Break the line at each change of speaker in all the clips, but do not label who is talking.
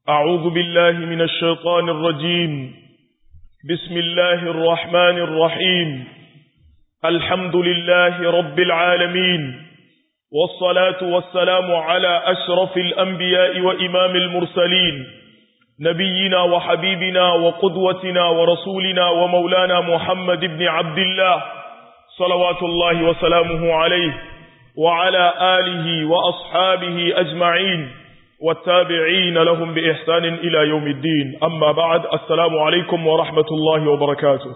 أعوذ بالله من الشيطان الرجيم بسم الله الرحمن الرحيم الحمد لله رب العالمين والصلاة والسلام على أشرف الأنبياء وإمام المرسلين نبينا وحبيبنا وقدوتنا ورسولنا ومولانا محمد بن عبد الله صلوات الله وسلامه عليه وعلى آله وأصحابه أجمعين والتابعين لهم بإحسان إلى يوم الدين أما بعد السلام عليكم ورحمة الله وبركاته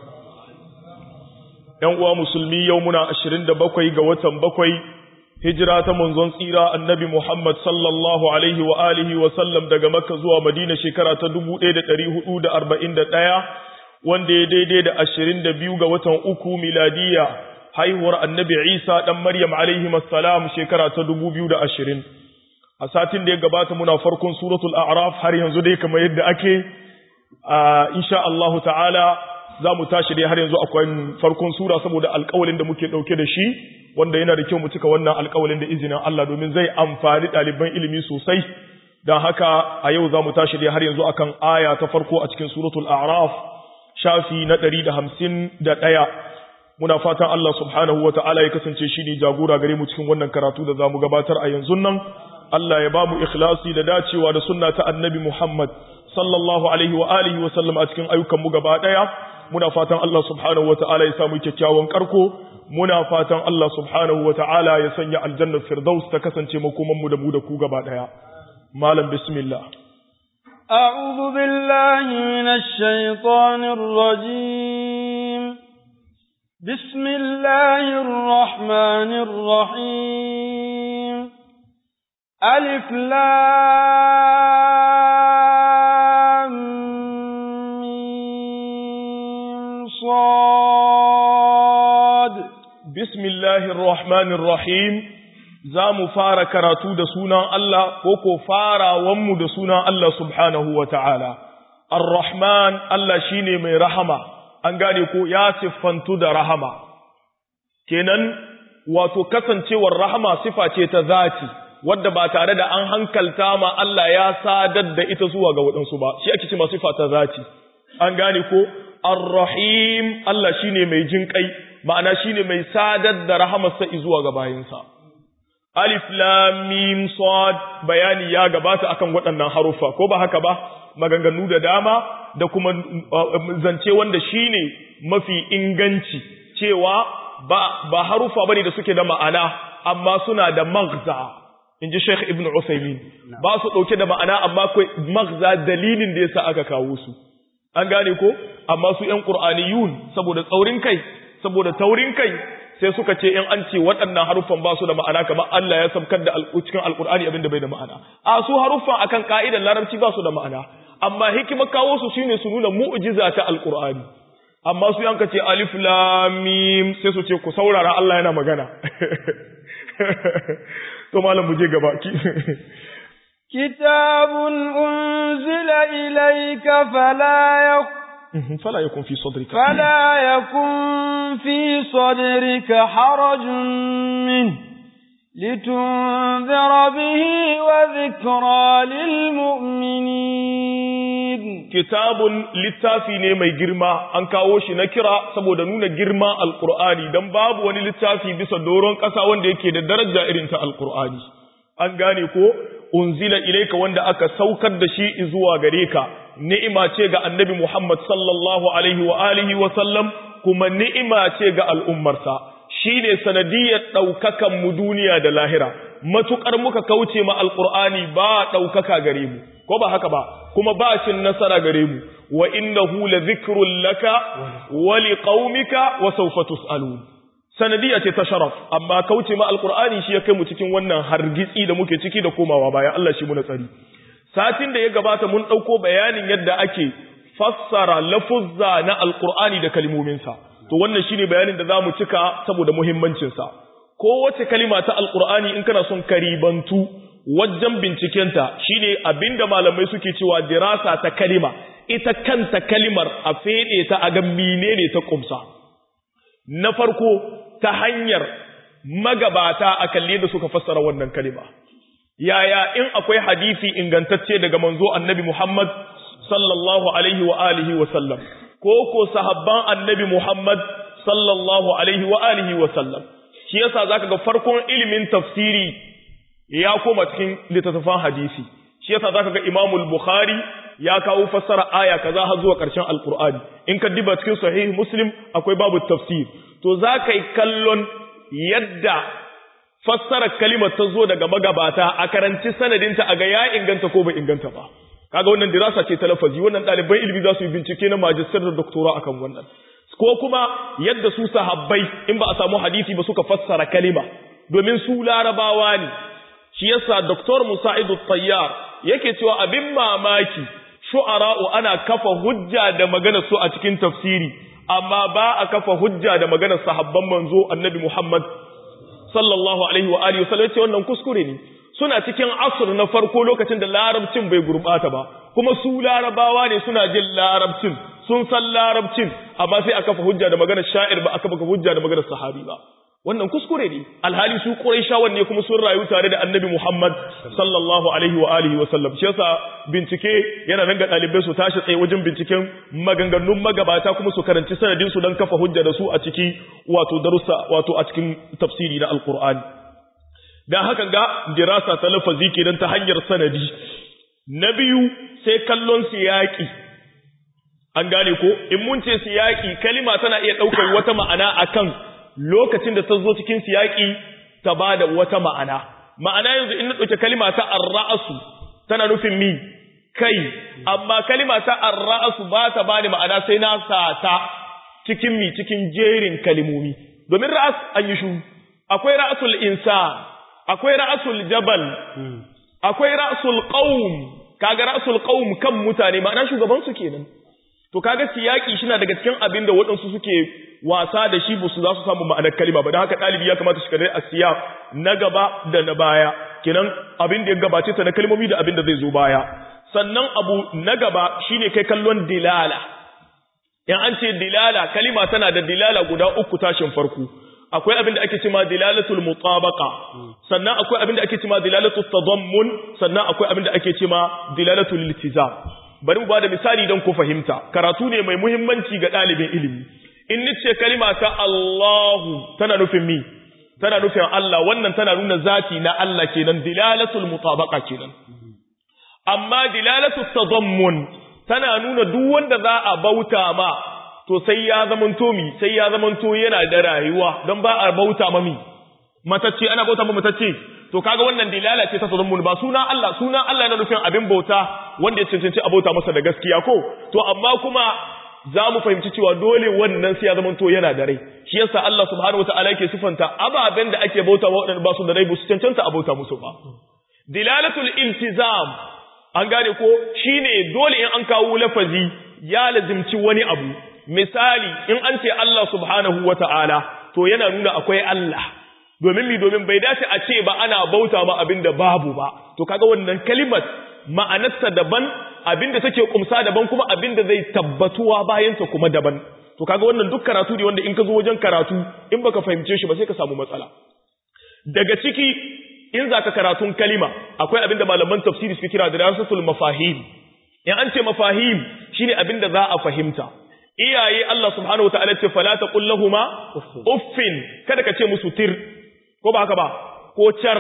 يوم مسلمي يومنا أشرين دبقوي قوة بقوي هجرة منزون سيرة النبي محمد صلى الله عليه وآله وسلم دقى مكة زوى مدينة شكرة تدبو إيدة تريه أود أربعين دقايا wanda ya daidai da ashirin da biyu ga watan uku miladiya haihuwar annabi Isa ɗan Maryam alaihi salam shekara ta dubu biyu da ashirin. A satin da ya gabata muna farkon suratul A'raf har yanzu dai kamar yadda ake, insha Allahu ta'ala za mu tashi dai har yanzu akwai farkon sura saboda alƙawalin da muke ɗauke da shi, wanda yana da kyau mu cika wannan alƙawalin da izinin Allah domin zai amfani ɗaliban ilimi sosai. Don haka a yau za mu tashi dai har yanzu akan aya ta farko a cikin suratul A'raf shafi na ɗari da hamsin da ɗaya muna fatan Allah subhanahu wa ta'ala ya kasance shi ne jagora gare mu cikin wannan karatu da za mu gabatar a yanzu nan Allah ya ba mu ikhlasi da dacewa da sunna ta annabi Muhammad sallallahu alaihi wa alihi wa sallam a cikin ayyukan mu gaba ɗaya muna fatan Allah subhanahu wa ta'ala ya samu kyakkyawan karko muna fatan Allah subhanahu wa ta'ala ya sanya aljannar firdaus ta kasance makoman mu da mu da ku gaba ɗaya malam bismillah
أعوذ بالله من الشيطان الرجيم بسم الله الرحمن الرحيم ألف لام صاد
بسم الله الرحمن الرحيم za mu fara karatu da sunan Allah ko ko farawanmu da sunan Allah subhanahu wa ta'ala. Ar-Rahman Allah shi ne mai rahama, an gane ko ya siffantu da rahama. Kenan, wato kasancewar rahama sifa ce ta zati, wadda ba tare da an hankalta ma Allah ya sadar da ita zuwa ga waɗansu ba, shi ake ce ma sifa ta zati. An gane ko, Ar-Rahim Allah shi ne mai jinƙai, ma'ana shi ne mai sadar da rahamarsa zuwa ga bayinsa. alif lam mim sad bayani ya gabata akan waɗannan haruffa ko ba haka ba maganganu da dama da kuma zance wanda shine mafi inganci cewa ba ba haruffa bane da suke da ma'ana amma suna da maghza inji Sheikh Ibn Uthaymeen ba su dauke da ma'ana amma akwai maghza dalilin da yasa aka kawo su an gane ko amma su ƴan Qur'aniyun saboda tsaurin kai saboda taurin kai sai suka ce in an ce waɗannan haruffan ba su da ma'ana kamar Allah ya sabkar da cikin alkur'ani abinda bai da ma'ana a su haruffan akan ka'idar larabci ba su da ma'ana amma hikima kawo su shine su nuna mu'jiza ta alkur'ani amma su yanka ce alif lam mim sai su ce ku saurara Allah yana magana to malam mu je gaba
kitabun unzila ilayka fala yakun
فلا يكن في صدرك
فلا يكن في صدرك حرج منه لتنذر به وذكرى للمؤمنين
كتاب littafi ne mai girma an kawo shi na kira saboda nuna girma alqur'ani dan babu wani littafi bisa doron ƙasa wanda yake da daraja irin ta alqur'ani an gane ko unzila ilaika wanda aka saukar da shi zuwa gare ka ni'ima ce ga annabi Muhammad sallallahu alaihi wa alihi wa sallam kuma ni'ima ce ga al'ummarsa shine sanadiyar daukakan mu duniya da lahira matukar muka kauce ma alqur'ani ba daukaka gare mu ko ba haka ba kuma ba cin nasara gare mu wa innahu la dhikrun laka wa liqaumika wa sawfa tusalun sanadiya ce ta sharaf amma kauce ma alqur'ani shi ya kai mu cikin wannan hargitsi da muke ciki da komawa baya Allah shi mu na tsari satin da ya gabata mun ɗauko bayanin yadda ake fassara lafuzza na alkur'ani da kalmominsa to wannan shine bayanin da za mu cika saboda muhimmancinsa kowace kalima ta alkur'ani in kana son karibantu wajen bincikenta shine abinda malamai suke cewa dirasa ta kalima ita kanta kalimar a fede ta a ga menene ta kumsa na farko ta hanyar magabata a kalle da suka fassara wannan kalima yaya in akwai hadisi ingantacce daga manzo annabi Muhammad sallallahu alaihi wa alihi wa sallam ko ko sahabban annabi Muhammad sallallahu alaihi wa alihi wa sallam shi yasa zaka ga farkon ilimin tafsiri ya koma cikin littattafan hadisi shi yasa zaka ga Imam al-Bukhari ya kawo fassara aya kaza har zuwa ƙarshen Al-Qur'ani in ka diba cikin sahih Muslim akwai babu tafsir to zaka yi kallon yadda fassara kalimar ta zo daga magabata a karanci sanadinta a ga ya inganta ko bai inganta ba kaga wannan dirasa ce ta lafazi wannan ɗaliban ilimi za su yi bincike na majistar da doktora akan wannan ko kuma yadda su sahabbai in ba a samu hadisi ba suka fassara kalima domin su larabawa ne shi yasa doktor musa'idu tayyar yake cewa abin mamaki shu'ara'u ana kafa hujja da maganar su a cikin tafsiri amma ba a kafa hujja da maganar sahabban manzo annabi muhammad sallallahu alaihi wa alihi wasallam ce wannan kuskure ne suna cikin asr na farko lokacin da larabcin bai gurbata ba kuma su larabawa ne suna jin larabcin sun san larabcin amma sai aka fa hujja da maganar sha'ir ba aka baka hujja da maganar sahabi ba wannan kuskure ne alhali su quraishawan ne kuma sun rayu tare da annabi Muhammad sallallahu alaihi wa alihi wa sallam shi yasa bincike yana nan ga dalibai su tashi tsaye wajen binciken maganganun magabata kuma su karanci sanadin su dan kafa hujja da su a ciki wato darussa wato a cikin tafsiri na alqur'ani dan haka ga dirasa ta lafazi kenan ta hanyar sanadi na biyu sai kallon siyaki an gane ko in mun ce siyaki kalima tana iya daukar wata ma'ana akan lokacin da ta zo cikin siyaki ta ba da wata ma'ana ma'ana yanzu in na ɗauke kalima ta arra'asu tana nufin mi kai amma kalima ta arra'asu ba ta ba da ma'ana sai na sata cikin mi cikin jerin kalimomi domin ra'as an yi shu akwai ra'asul insan akwai ra'asul jabal akwai ra'asul qaum kaga ra'asul qaum kan mutane ma'ana shugaban su kenan to kaga siyaki shi na daga cikin abin da waɗansu suke wasa da shi ba su za su samu ma'anar kalima ba da haka ɗalibi ya kamata shi kadai a siya na gaba da na baya kenan abin da ya gabace ta na kalmomi da abin da zai zo baya sannan abu na gaba shine kai kallon dilala in an ce dilala kalima tana da dilala guda uku tashin farko akwai abin da ake cewa dilalatul mutabaqa sannan akwai abin da ake cewa dilalatul tadammun sannan akwai abin da ake cewa dilalatul iltizam bari mu bada misali don ku fahimta karatu ne mai muhimmanci ga ɗalibin ilimi in nice kalima ta Allahu tana nufin mi tana nufin Allah wannan tana nuna zati na Allah kenan dilalatul mutabaqa kenan amma dilalatul tadammun tana nuna duk wanda za a bauta ma to sai ya zamanto mi sai ya zamanto yana da rayuwa don ba a bauta ma mi matacce ana bauta ma matacce to kaga wannan dilala ce ta tadammun ba suna Allah suna Allah yana nufin abin bauta wanda ya cancanci a bauta masa da gaskiya ko to amma kuma za mu fahimci cewa dole wannan sai ya zama to yana da rai shi yasa Allah subhanahu wataala yake sifanta ababen da ake bauta wa waɗanda ba su da rai ba su cancanta a bauta musu ba dilalatul iltizam an gane ko shine dole in an kawo lafazi ya lazimci wani abu misali in an ce Allah subhanahu wataala to yana nuna akwai Allah domin mi domin bai dace a ce ba ana bauta ma abin da babu ba to kaga wannan kalimar ma'anarta daban abinda take kumsa daban kuma abinda zai tabbatuwa bayan ta kuma daban to kaga wannan duk karatu ne wanda in ka zo wajen karatu in baka fahimce shi ba sai ka samu matsala daga ciki in zaka karatun kalima akwai abinda malaman tafsiri suke kira dirasatul mafahim in an ce mafahim shine abinda za a fahimta iyaye Allah subhanahu wataala ce fala taqul lahumu uffin kada ka ce musu tir ko ba haka ba ko char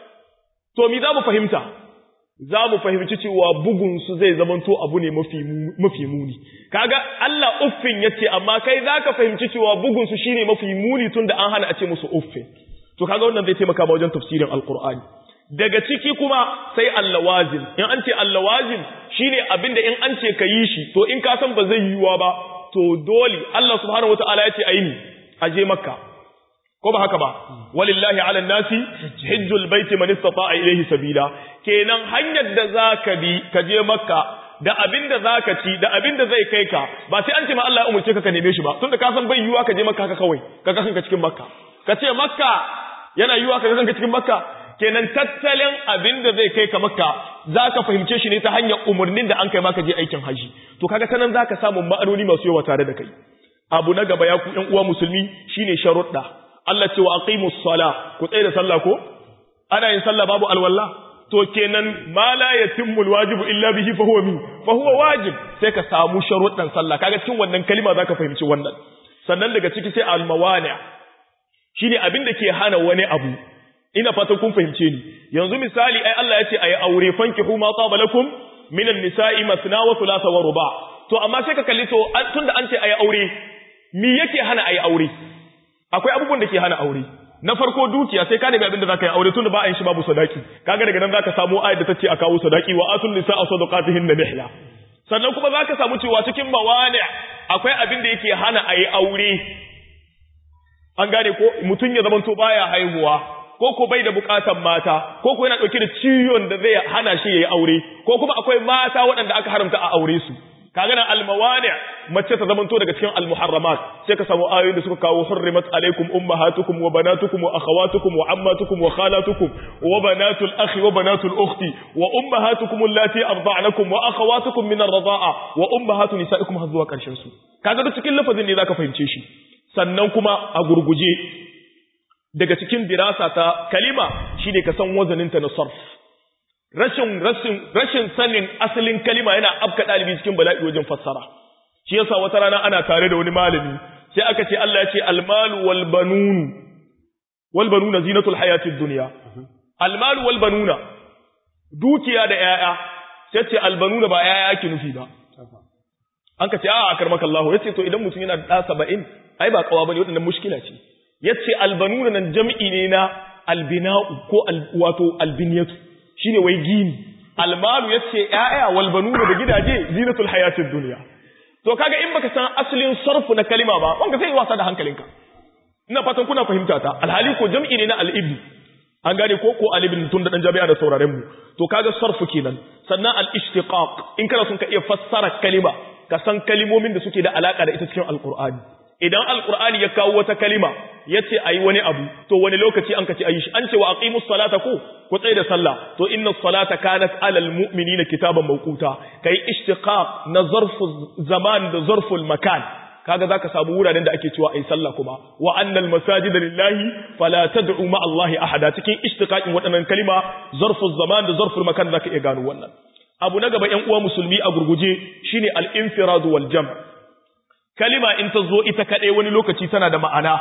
to mi za mu fahimta za mu fahimci cewa bugunsu zai zamanto abu ne mafi muni kaga Allah uffin yace amma kai zaka fahimci cewa bugunsu shine mafi muni tunda an hana a ce musu uffin to kaga wannan zai taimaka ma wajen tafsirin alqur'ani daga ciki kuma sai allawazim in an ce allawazim shine abinda in an ce ka yi shi to in ka san ba zai yiwa ba to dole Allah subhanahu wataala yace ayi aje makka ko ba haka ba walillahi ala nasi hajjul baiti man istata'a ilayhi sabila kenan hanyar da zaka bi ka je makka da abin da zaka ci da abin da zai kai ka ba sai an ce ma Allah ya umurce ka ka neme shi ba tunda ka san bai yiwa ka je makka haka kawai ka ga kanka cikin makka ka ce makka yana yiwa ka ga kanka cikin makka kenan tattalin abin da zai kai ka makka zaka fahimce shi ne ta hanyar umurnin da an kai maka je aikin haji to kaga tanan zaka samu ma'anoni masu yawa tare da kai abu na gaba ya ku ƴan uwa musulmi shine sharuɗa Allah ce wa aqimus sala ku tsaye da sallah ko ana yin sallah babu alwala to kenan ma la yatimmu alwajibu illa bihi fa huwa min fa huwa wajib sai ka samu sharuɗan sallah kaga cikin wannan kalima zaka fahimci wannan sannan daga ciki sai almawani shine abin da ke hana wani abu ina fatan kun fahimce ni yanzu misali ai Allah ya ce ayi aure fankihu ma taba lakum minan nisa'i masna wa thulatha wa ruba to amma sai ka kalli to tunda an ce ayi aure me yake hana ayi aure akwai abubuwan da ke hana aure na farko dukiya sai ka nemi abin da zaka yi aure tunda ba a yin shi babu sadaki kaga daga nan zaka samu ayat da tace a kawo sadaki wa atun nisa'a sadaqatihin nihla sannan kuma zaka samu cewa cikin mawani akwai abin da yake hana ayi aure an gane ko mutun ya zamanto baya haihuwa ko ko bai da bukatan mata ko ko yana dauke da ciwon da zai hana shi yayi aure ko kuma akwai mata waɗanda aka haramta a aure su kaga nan almawani mace ta zamanto daga cikin almuharramat sai ka samu ayoyin da suka kawo hurrimat alaikum ummahatukum wa banatukum wa akhawatukum wa ammatukum wa khalatukum wa banatul akhi wa banatul ukhti wa ummahatukum allati arda'nakum wa akhawatukum min ar-rida'a wa ummahatu nisaikum har zuwa karshen su kaga duk cikin lafazin ne zaka fahimce shi sannan kuma a gurguje daga cikin dirasa ta kalima shine ka san wazaninta na sarf rashin rashin rashin sanin asalin kalima yana afka dalibi cikin bala'i wajen fassara shi yasa wata rana ana tare da wani malami sai aka ce Allah ya ce almalu wal banun wal banuna zinatul hayatid dunya almalu wal banuna dukiya da yaya sai ce al banuna ba yaya ake nufi ba an ka ce a akarmaka Allah yace to idan mutum yana da 70 ai ba kawa bane wadannan mushkila ce yace al banuna nan jam'i ne na albina'u ko wato albiniyatu shine wai gini almalu yace ya'ya wal banuna da gidaje zinatul hayatid dunya to kaga in baka san asalin sarfu na kalima ba wanda sai wasa da hankalinka ina fatan kuna fahimta ta alhali ko jam'i ne na al-ibn an gane ko ko al-ibn tun da dan jami'a da sauraren mu to kaga sarfu kenan sannan al-ishtiqaq in kana son ka iya fassara kalima ka san kalimomin da suke da alaka da ita cikin alqur'ani idan alqur'ani ya kawo wata kalima yace ayi wani abu to wani lokaci an kace ayi shi an ce wa aqimus salata ko ku tsaye da sallah to inna salata kanat alal mu'minina kitaban mawquta kai ishtiqaq na zarfu zaman da zarful makan kaga zaka samu wuraren da ake cewa ayi sallah kuma wa annal masajida lillahi fala tad'u ma allahi ahada cikin ishtiqaqin waɗannan kalima zarful zaman da zarful makan zaka iya gano wannan abu na gaba ƴan uwa musulmi a gurguje shine al-infirad wal jam' kalima in ta zo ita kaɗai wani lokaci tana da ma'ana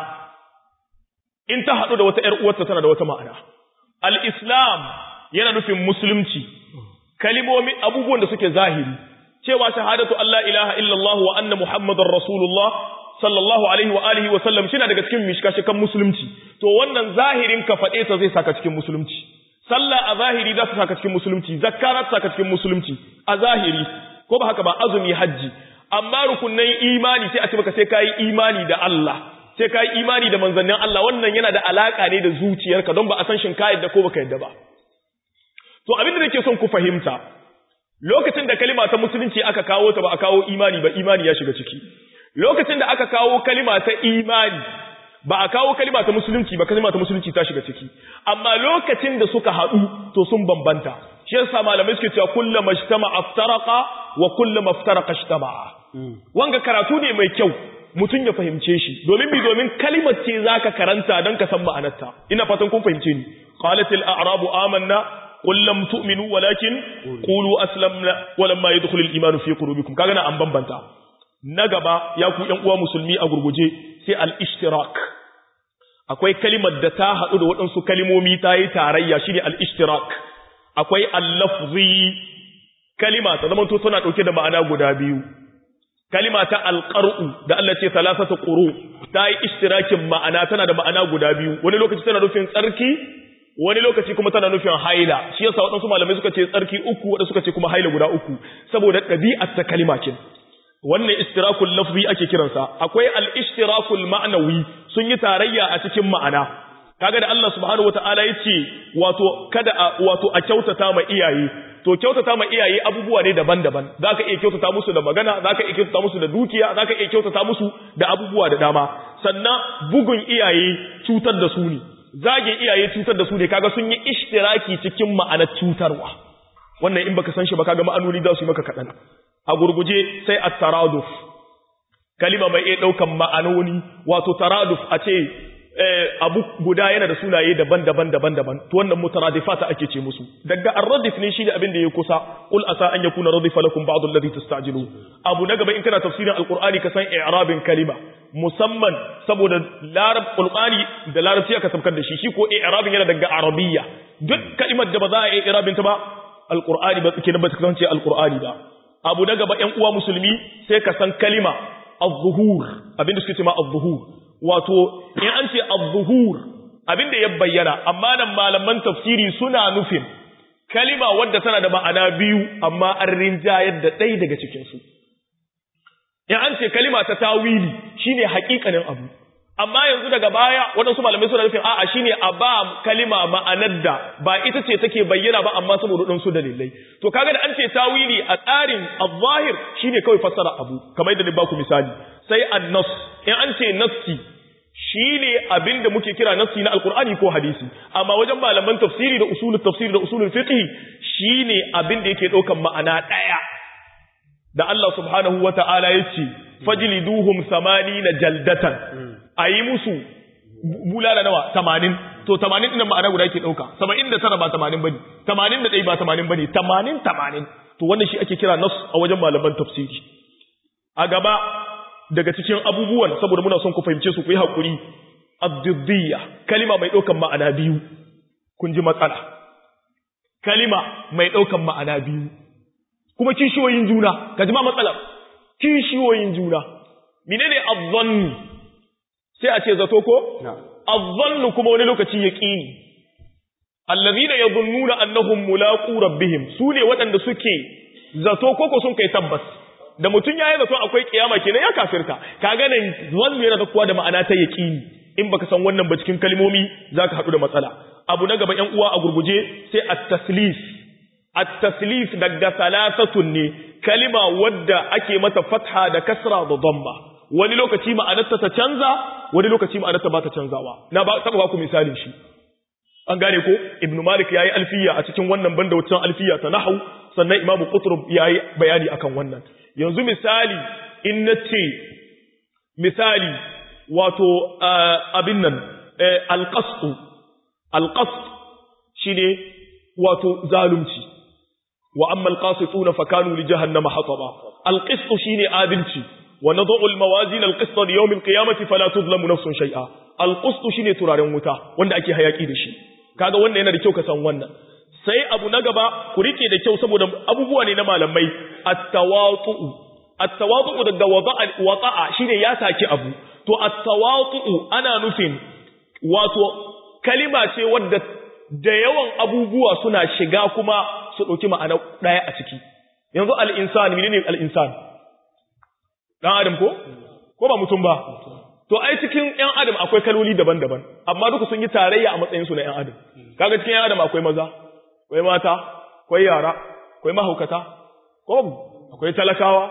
in ta haɗu da wata ‘yar uwarta tana da wata ma'ana. Al'islam yana nufin musulunci, kalimomi abubuwan da suke zahiri, cewa shahadatu Allah ilaha illallah wa anna Muhammadun Rasulullah sallallahu alaihi wa alihi wa sallam shi daga cikin mishkashikan musulunci, to wannan zahirin ka faɗe ta zai saka cikin musulunci. Sallah a zahiri za ta saka cikin musulunci, zakka za ta saka cikin musulunci, a zahiri, ko ba haka ba azumi hajji, amma rukunnan imani sai a ce maka sai ka yi imani da Allah. sai ka yi imani da manzannin Allah wannan yana da alaka ne da zuciyarka don ba a san shin ka yadda ko baka yadda ba to abin da nake son ku fahimta lokacin da kalima ta musulunci aka kawo ta ba a kawo imani ba imani ya shiga ciki lokacin da aka kawo kalima ta imani ba a kawo kalima ta musulunci ba kalima ta musulunci ta shiga ciki amma lokacin da suka haɗu to sun bambanta shi yasa malamai suke cewa kullu majtama aftaraqa wa kullu maftaraqa ijtama'a wanga karatu ne mai kyau mutum ya fahimce shi domin bi domin kalimar ce zaka karanta don ka san ma'anarta ina fatan kun fahimce ni qalatil a'rabu amanna qul lam tu'minu walakin qulu aslamna walamma yadkhulul imanu fi qulubikum kaga na an bambanta na gaba ya ku ƴan uwa musulmi a gurguje sai al-ishtirak akwai kalimar da ta haɗu da waɗansu kalimomi ta yi tarayya shine al-ishtirak akwai al-lafzi kalima ta zama to tana ɗauke da ma'ana guda biyu kalima ta alƙar'u da Allah ce salasatu quru ta yi ishtirakin ma'ana tana da ma'ana guda biyu wani lokaci tana nufin tsarki wani lokaci kuma tana nufin haila shi yasa waɗansu malamai suka ce tsarki uku waɗansu suka ce kuma haila guda uku saboda ɗabi'ar ta kalima kin wannan ishtirakul lafzi ake kiransa akwai al-ishtirakul ma'nawi sun yi tarayya a cikin ma'ana kaga da Allah subhanahu wataala yace wato kada a wato a kyautata ma iyaye to kyautata ma iyaye abubuwa ne daban-daban zaka iya kyautata musu da magana zaka iya kyautata musu da dukiya zaka iya kyautata musu da abubuwa da dama sannan bugun iyaye cutar da su ne zage iyaye cutar da su ne kaga sun yi ishtiraki cikin ma'anar cutarwa wannan in baka san shi ba kaga ma'anoni za su yi maka kaɗan a gurguje sai at-taraduf kalima mai iya ɗaukan ma'anoni wato taraduf a ce abu guda yana da sunaye daban-daban daban-daban to wannan mutaradifata ake ce musu daga ar-radif ne shi da abin da ya kusa qul asa an yakuna radifa lakum ba'd alladhi tastajilu abu na gaba in kana tafsirin alqur'ani ka san i'rabin kalima musamman saboda larab qur'ani da larabci aka sabkar da shi shi ko i'rabin yana daga arabiyya duk kalimar da ba za a yi i'rabin ta ba alqur'ani ba kenan ba ta kasance alqur'ani ba abu na gaba ƴan uwa musulmi sai ka san kalima az-zuhur abinda suke ce ma az-zuhur wato in an ce az-zuhur abinda ya bayyana amma nan malaman tafsiri suna nufin kalima wadda tana da ma'ana biyu amma an rinjayar da ɗaya daga cikin su in an ce kalima ta tawili shine haƙiƙanin abu amma yanzu daga baya waɗansu malamai suna nufin a'a shine a ba kalima ma'anar da ba ita ce take bayyana ba amma saboda ɗansu dalilai to kaga da an ce tawili a tsarin al-zahir shine kawai fassara abu kamar yadda ni baku misali sai an-nas in an ce nassi shine abin da muke kira nassi na alqur'ani ko hadisi amma wajen malaman tafsiri da usulul tafsiri da usulul fiqh shine abin da yake ɗaukan ma'ana ɗaya da Allah subhanahu wata'ala yace fajliduhum na jaldatan a yi musu bulala nawa tamanin to tamanin ɗin ma'ana guda ke ɗauka saba'in da tara ba tamanin bane tamanin da ɗaya ba tamanin bane tamanin tamanin to wannan shi ake kira nas a wajen malaman tafsiri a gaba daga cikin abubuwan saboda muna son ku fahimce su ku yi haƙuri abdidiyya kalima mai ɗaukan ma'ana biyu kun ji matsala kalima mai ɗaukan ma'ana biyu kuma kishiyoyin juna ka ji ma matsalar kishiyoyin juna menene azzanni sai a ce zato ko? Azzannu kuma wani lokaci ya ƙini. Allazina ya zunnuna annahum mulaƙu rabbihim su ne waɗanda suke zato koko sun kai tabbas. Da mutum ya yi zato akwai ƙiyama kenan ya kafirta. Ka ganin zannu yana kuwa da ma'ana ta yaƙini. In baka san wannan ba cikin kalmomi za ka haɗu da matsala. Abu na gaba ‘yan uwa a gurguje sai at-taslif. At-taslif daga salasatun ne kalima wadda ake mata fatha da kasra da dhamma. wani lokaci ma'anarta ta canza wani lokaci ma'anarta ba ta canzawa na ba taba ku misalin shi an gane ko ibn malik yayi alfiya a cikin wannan banda wucin alfiya ta nahwu sannan imamu qutrub yayi bayani akan wannan yanzu misali in nace misali wato abin nan alqasd alqasd shine wato zalunci wa amma alqasituna fakanu li jahannama hataba alqisd shine adalci ونضع الموازين القسط ليوم القيامة فلا تظلم نفس شيئا القسط shine turaren wuta wanda ake hayaki da shi kaga wannan yana da kyau ka san wannan sai abu na gaba ku rike da kyau saboda abubuwa ne na malamai at-tawatu at-tawatu daga wada'a wada'a shine ya saki abu to at-tawatu ana nufin wato kalima ce wadda da yawan abubuwa suna shiga kuma su dauki ma'ana daya a ciki yanzu al-insan menene al-insan dan adam ko ko ba mutum ba to ai cikin ƴan adam akwai kaloli daban-daban amma duka sun yi tarayya a matsayin su na ƴan adam kaga cikin ƴan adam akwai maza akwai mata akwai yara akwai mahaukata ko akwai talakawa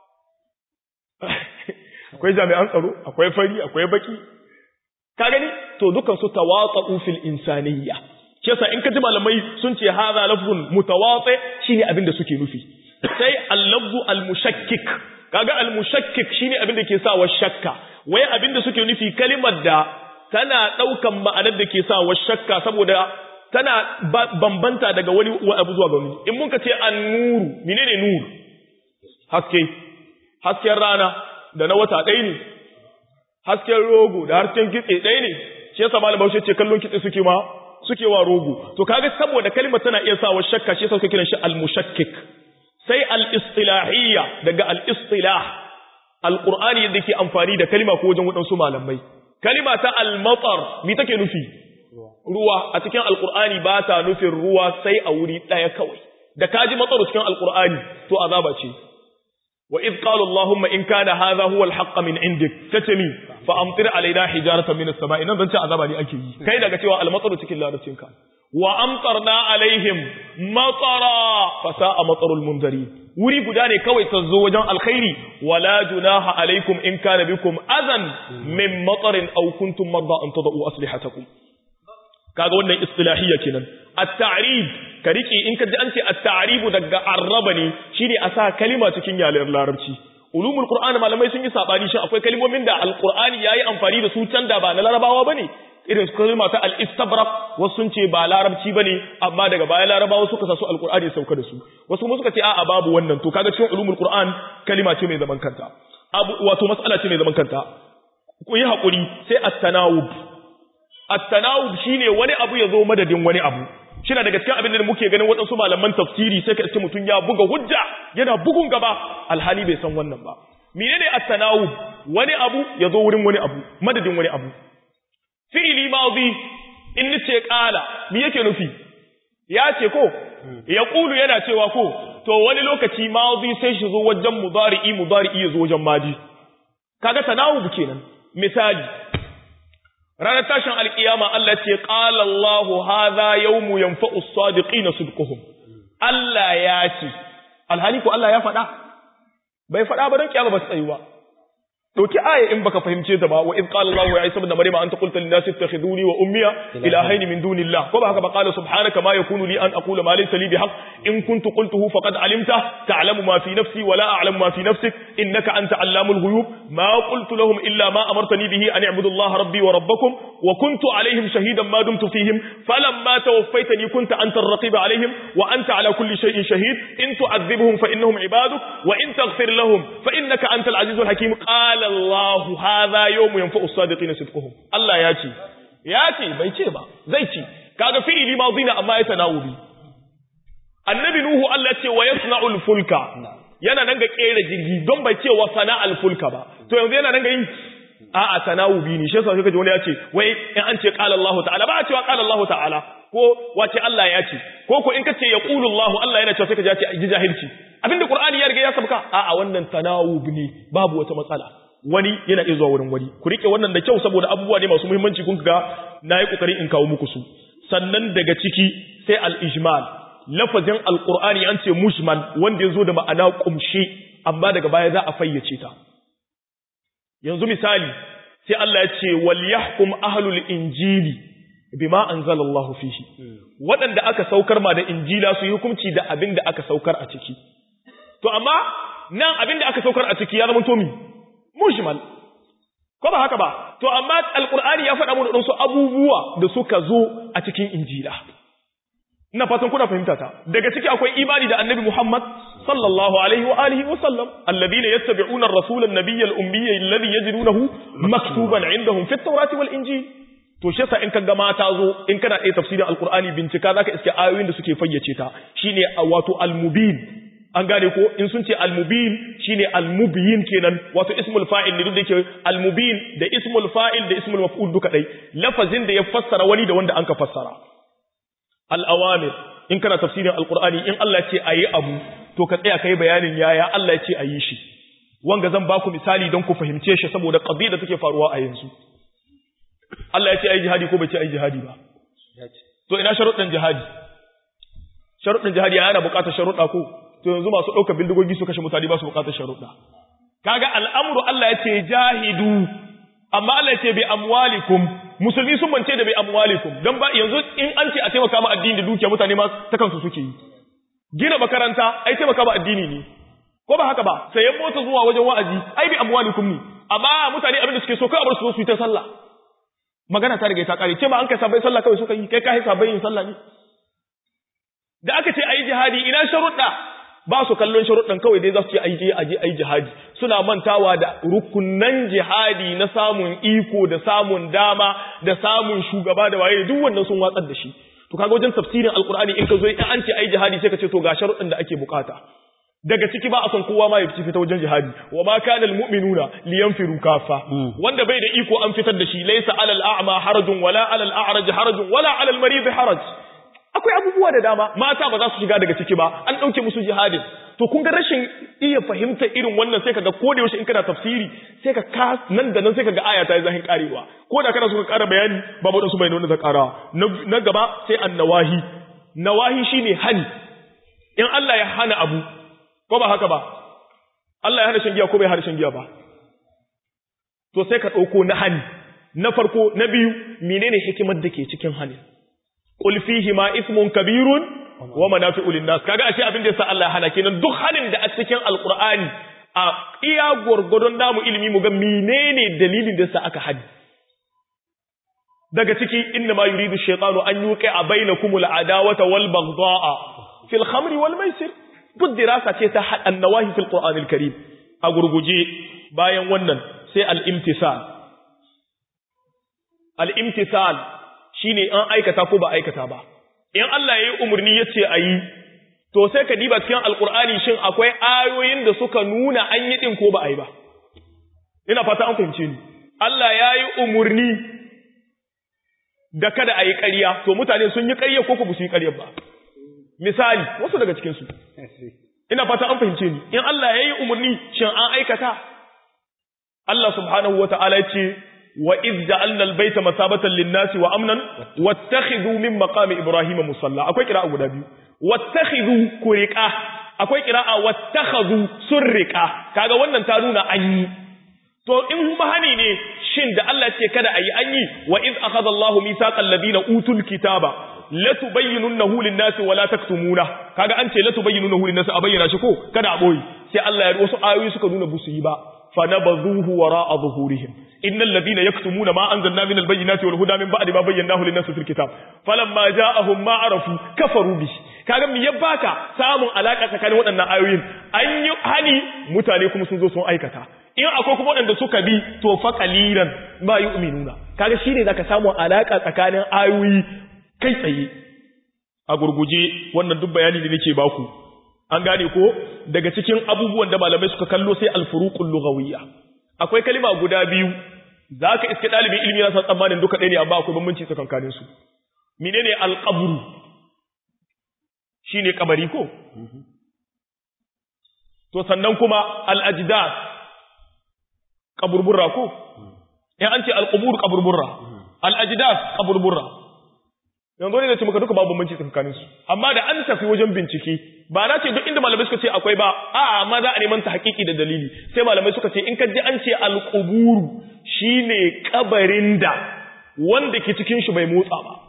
akwai jami'an tsaro akwai fari akwai baki ka gani to dukan su tawaqa'u fil insaniyya kesa in ka ji malamai sun ce hadha lafzun mutawati shine abin da suke nufi sai al-lafzu al-mushakkik kaga al-mushakkik shine abin da ke sa wa shakka wai abin da suke nufi kalimar da tana daukan ma'anar da ke sa wa shakka saboda tana bambanta daga wani abu zuwa ga wani in mun ka ce an-nuru menene nur haske hasken rana da na wata ɗaya ne hasken rogo da hasken kitse ɗaya ne shi yasa malam Bahaushe ce kallon kitse suke ma suke wa rogo to kaga saboda kalimar tana iya sa wa shakka shi yasa suke kiran shi al-mushakkik sai al'istilahiyya daga al'istilah al'ur'ani yadda ke amfani da kalima ko wajen waɗansu malamai. Kalima ta al-matsar, mi take nufi? Ruwa a cikin al'ur'ani ba ta nufin ruwa sai a wuri ɗaya kawai. Da ka ji matsar cikin al'ur'ani, to azaba ce. Wa iz qala Allahumma in kana hadha huwa al-haqq min indik tace mi fa amtir alaina hijaratan min as-sama'i nan zan ce azaba ne ake yi kai daga cewa al-matsar cikin larabcinka wa amtarna alaihim matara fasa'a matarul munzari wuri guda ne kawai ta zo wajen alkhairi wala junaha alaikum in kana bikum azan min matarin aw kuntum marda an tadau aslihatakum kaga wannan istilahiyya kenan at-ta'rib ka rike in ka ji an ce at-ta'rib daga arraba ne shine a sa kalima cikin yalen larabci ulumul qur'ani malamai sun yi sabani shi akwai kalmomin da alqur'ani yayi amfani da su can da ba na larabawa bane irin su kalma ta al-istabrak wasu sun ce ba larabci bane amma daga baya larabawa suka sa su alqur'ani sauka da su wasu kuma suka ce a'a babu wannan to kaga cikin ulumul qur'an kalima ce mai zaman kanta abu wato mas'ala ce mai zaman kanta ku yi hakuri sai at-tanawub at-tanawub shine wani abu ya zo madadin wani abu shina daga cikin abin da muke ganin waɗansu malaman tafsiri sai ka ce mutum ya buga hujja yana bugun gaba alhali bai san wannan ba menene at-tanawub wani abu ya zo wurin wani abu madadin wani abu fi'ili madhi in nace qala me yake nufi ya ce ko ya qulu yana cewa ko to wani lokaci madhi sai shi zo wajen mudari'i mudari'i ya zo wajen madi kaga tanawub kenan misali ranar tashin alkiyama Allah ce qala Allahu hadha yawmu yanfa'u as-sadiqina sidquhum Allah ya ce alhali ko Allah ya faɗa bai faɗa ba don kiyama ba su tsayu ba dauki aya in baka fahimce ta ba wa id qala Allahu ya Isa ibn Maryam anta qulta lin nasi ittakhiduni wa ummiya ilahayn min dunillah ko ba haka ba qala subhanaka ma yakunu li an aqula ma laysa li bihaq in kuntu qultuhu faqad alimta ta'lamu ma fi nafsi wa la a'lamu ma fi nafsik innaka anta allamul ghuyub ma qultu lahum illa ma amartani bihi an i'budu Allah rabbi wa rabbakum wa kuntu alaihim shahidan ma dumtu fihim falamma tawaffaytani kunta anta ar-raqib alaihim wa anta ala kulli shay'in shahid in tu'adhibhum fa innahum ibaduk wa in taghfir lahum fa innaka antal azizul hakim qala Allah hadha yawmu yanfa'u as-sadiqina sidquhum Allah ya ce ya ce bai ce ba zai ce kaga fi'ili madina amma ya tanawubi annabi nuhu Allah ce wa yasna'ul fulka yana nan ga kera jirgi don bai ce wa sana'al fulka ba to yanzu yana nan ga yin a'a tanawubi ne shi yasa kaje wani ya ce wai in an ce qala Allah ta'ala ba a cewa qala Allah ta'ala ko wace Allah ya ce ko ko in kace yaqulu Allah Allah yana cewa sai ka ji a ji jahilci abinda Qur'ani ya riga ya sabka a'a wannan tanawub ne babu wata matsala wani yana iya zuwa wurin wani ku rike wannan da kyau saboda abubuwa ne masu muhimmanci kun ga nayi kokari in kawo muku su sannan daga ciki sai al-ijmal lafazin al-Qur'ani an ce mujmal wanda ya zo da ma'ana kumshi amma daga baya za a fayyace ta yanzu misali sai Allah ya ce wal yahkum ahlul injili bima anzalallahu fihi waɗanda aka saukar ma da injila su yi hukunci da abin da aka saukar a ciki to amma nan abin da aka saukar a ciki ya zama to mi mujmal ko ba haka ba to amma alqur'ani ya faɗa mana su abubuwa da suka zo a cikin injila ina fatan kuna fahimta ta daga ciki akwai imani da annabi Muhammad sallallahu alaihi wa alihi wa sallam alladhina yattabi'una ar-rasula an-nabiyya al-ummiyya alladhi yajidunahu maktuban 'indahum fi at-taurati wal-injil to shi yasa in kaga mata zo in kana ɗaya tafsirin alqur'ani bincika zaka iske ayoyin da suke fayyace ta shine wato al-mubin an gane ko in sun ce al-mubin shine al-mubyin kenan wato ismul fa'il ne duk da yake al-mubin da ismul fa'il da ismul maf'ul duka dai lafazin da ya fassara wani da wanda anka fassara al-awamir in kana tafsirin alqur'ani in Allah ce ayi abu to ka tsaya kai bayanin yaya Allah ya ce ayi shi wanga zan baku misali don ku fahimce shi saboda qadiyya da take faruwa a yanzu Allah ya ce ayi jihadi ko bai ce ayi jihadi ba to ina sharuɗin jihadi sharuɗin jihadi yana buƙatar sharuɗa ko to yanzu masu ɗaukar bindigogi su kashe mutane ba su buƙatar sharuɗa kaga al'amru Allah ya ce jahidu amma Allah ya ce bi amwalikum musulmi sun bance da bi amwalikum dan ba yanzu in an ce a taimaka ma addini da dukiya mutane ma ta kansu suke yi gina makaranta ai taimaka ma addini ne ko ba haka ba sayan mota zuwa wajen wa'azi ai bi amwalikum ne amma mutane abin da suke so kai abar su su yi ta sallah magana ta riga ta kare ce ma an kai sabai sallah kawai suka yi kai kai sabai yin sallah ne da aka ce ayi jihadi ina sharuɗa ba su kallon sharuɗan kawai dai za su ce ayi aje ayi jihadi suna mantawa da rukunan jihadi na samun iko da samun dama da samun shugaba da waye duk wannan sun watsar da shi to kaga wajen tafsirin alqur'ani in ka zo in an ce ayi jihadi sai ka ce to ga sharuɗan da ake bukata daga ciki ba a son kowa ma ya fita wajen jihadi wa ma kana almu'minuna liyanfiru kafa wanda bai da iko an fitar da shi laysa alal a'ma harajun wala alal a'raj harajun wala alal marid haraj akwai abubuwa da dama mata ba za su shiga daga ciki ba an dauke musu jihadin to kun ga rashin iya fahimta irin wannan sai kaga ko da yaushe in kana tafsiri sai ka ka nan da nan sai kaga aya ta yi zahin karewa ko da kana so ka kara bayani babu wadansu bayanai da kara na gaba sai annawahi nawahi shine hani in Allah ya hana abu ko ba haka ba Allah ya hana shan giya ko bai hana shan giya ba to sai ka dauko na hani na farko na biyu menene hikimar da ke cikin hani qul fihi ma ismun kabirun wa manafi'u lin-nas kaga ashe abin da yasa Allah ya hana kenan duk hanin da a cikin alqur'ani a iya gwargwadon damu ilimi mu ga menene dalilin da sa aka hadi daga ciki inna ma yuridu shaytanu an yuqi a bainakumul adawata wal baghdha'a fil khamri wal maisir duk dirasa ce ta annawahi fil qur'anil karim a gurguje bayan wannan sai al imtisal al imtisal shine an aikata ko ba aikata ba in Allah yayi umurni yace ayi to sai ka diba cikin alqur'ani shin akwai ayoyin da suka nuna an yi din ko ba ayi ba ina fata an fahimce ni Allah yayi umurni da kada a yi ƙarya, to mutane sun yi ƙarya ko ku su yi ƙarya ba. Misali, wasu daga cikinsu. Ina fata an fahimce ni, in Allah ya yi umarni, shin an aikata? Allah subhanahu wa ta'ala ce, wa iz ja'alna al-baita masabatan lin-nasi wa amnan wattakhidhu min maqami ibrahima musalla akwai qira'a guda biyu wattakhidhu kuriqa akwai qira'a wattakhadhu surriqa kaga wannan ta nuna an yi to in bahani ne shin da Allah ce kada ayi an yi wa iz akhadha Allahu mithaqal ladina utul kitaba latubayyinunahu lin-nasi wa la taktumuna kaga an ce latubayyinunahu lin-nasi a bayyana shi ko kada a boye sai Allah ya wasu ayoyi suka nuna busu yi ba fanabadhuhu wara'a zuhurihim innal ladina yaktumuna ma anzalna min al-bayyinati wal huda min ba'di ma bayyanahu lin-nasi fil kitab falamma ja'ahum ma arafu kafaru bihi kaga me ya baka samun alaka tsakanin waɗannan ayoyin an yi hani mutane kuma sun zo sun aikata in akwai kuma waɗanda suka bi to fa qalilan ma yu'minuna kaga shine zaka samu alaka tsakanin ayoyi kai tsaye a gurguje wannan duk bayani da nake baku an gane ko daga cikin abubuwan da malamai suka kallo sai al-furuqul lughawiyya akwai kalima guda biyu zaka iske dalibin ilimi na san tsammanin duka ɗaya ne amma akwai bambanci tsakankanin su menene al-qabru shine kabari ko to sannan kuma al-ajdath kaburburra ko in an ce al-qubur kaburburra al-ajdath kaburburra yanzu ne da ce maka duka babu bambanci tsakanin su amma da an tafi wajen bincike ba na ce duk inda malamai suka ce akwai ba a'a amma za a neman ta hakiki da dalili sai malamai suka ce in ka ji an ce al-qubur shine kabarin da wanda ke cikin shi bai motsa ba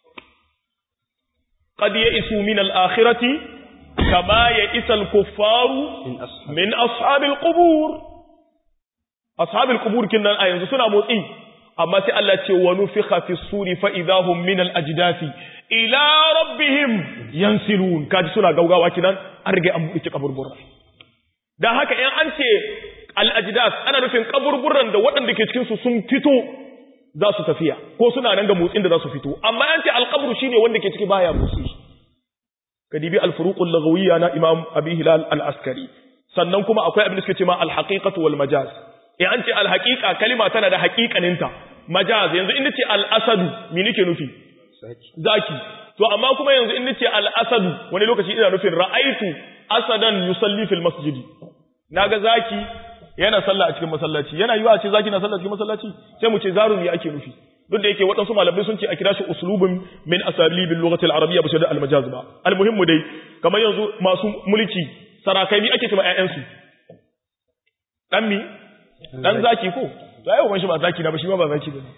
qad ya'isu min al-akhirati kama ya'isa al-kuffaru min ashabil qubur ashabil qubur kinnan a yanzu suna motsi amma sai Allah ce wa nufikha fi suri fa idahum min al ajdasi ila rabbihim yansilun kaji suna gaugawa kinan an rige an buɗe kaburburra dan haka in an ce al ajdas ana nufin kaburburran da waɗanda ke cikin su sun fito za su tafiya ko suna nan ga motsin da za su fito amma an ce al qabru shine wanda ke ciki baya motsi kadibi al furuq al lughawiyya na imam abi hilal al askari sannan kuma akwai abin da suke cewa al haqiqatu wal majaz in an ce al haqiqa kalima tana da haqiqaninta majaz yanzu in nace al-asadu me nake nufi zaki to amma kuma yanzu in nace al-asadu wani lokaci ina nufin ra'aitu asadan yusalli fil masjidi naga zaki yana sallah a cikin masallaci yana yiwa a ce zaki na sallah a cikin masallaci sai mu ce zarumi ake nufi duk da yake waɗansu malamai sun ce a kira shi uslubun min asalibil lughati al-arabiyya ba shi da al-majaz ba al-muhimmu dai kamar yanzu masu mulki sarakai mi ake cewa ƴaƴansu dan mi dan zaki ko to ai uban shi ba zaki na ba shi ma ba zaki ba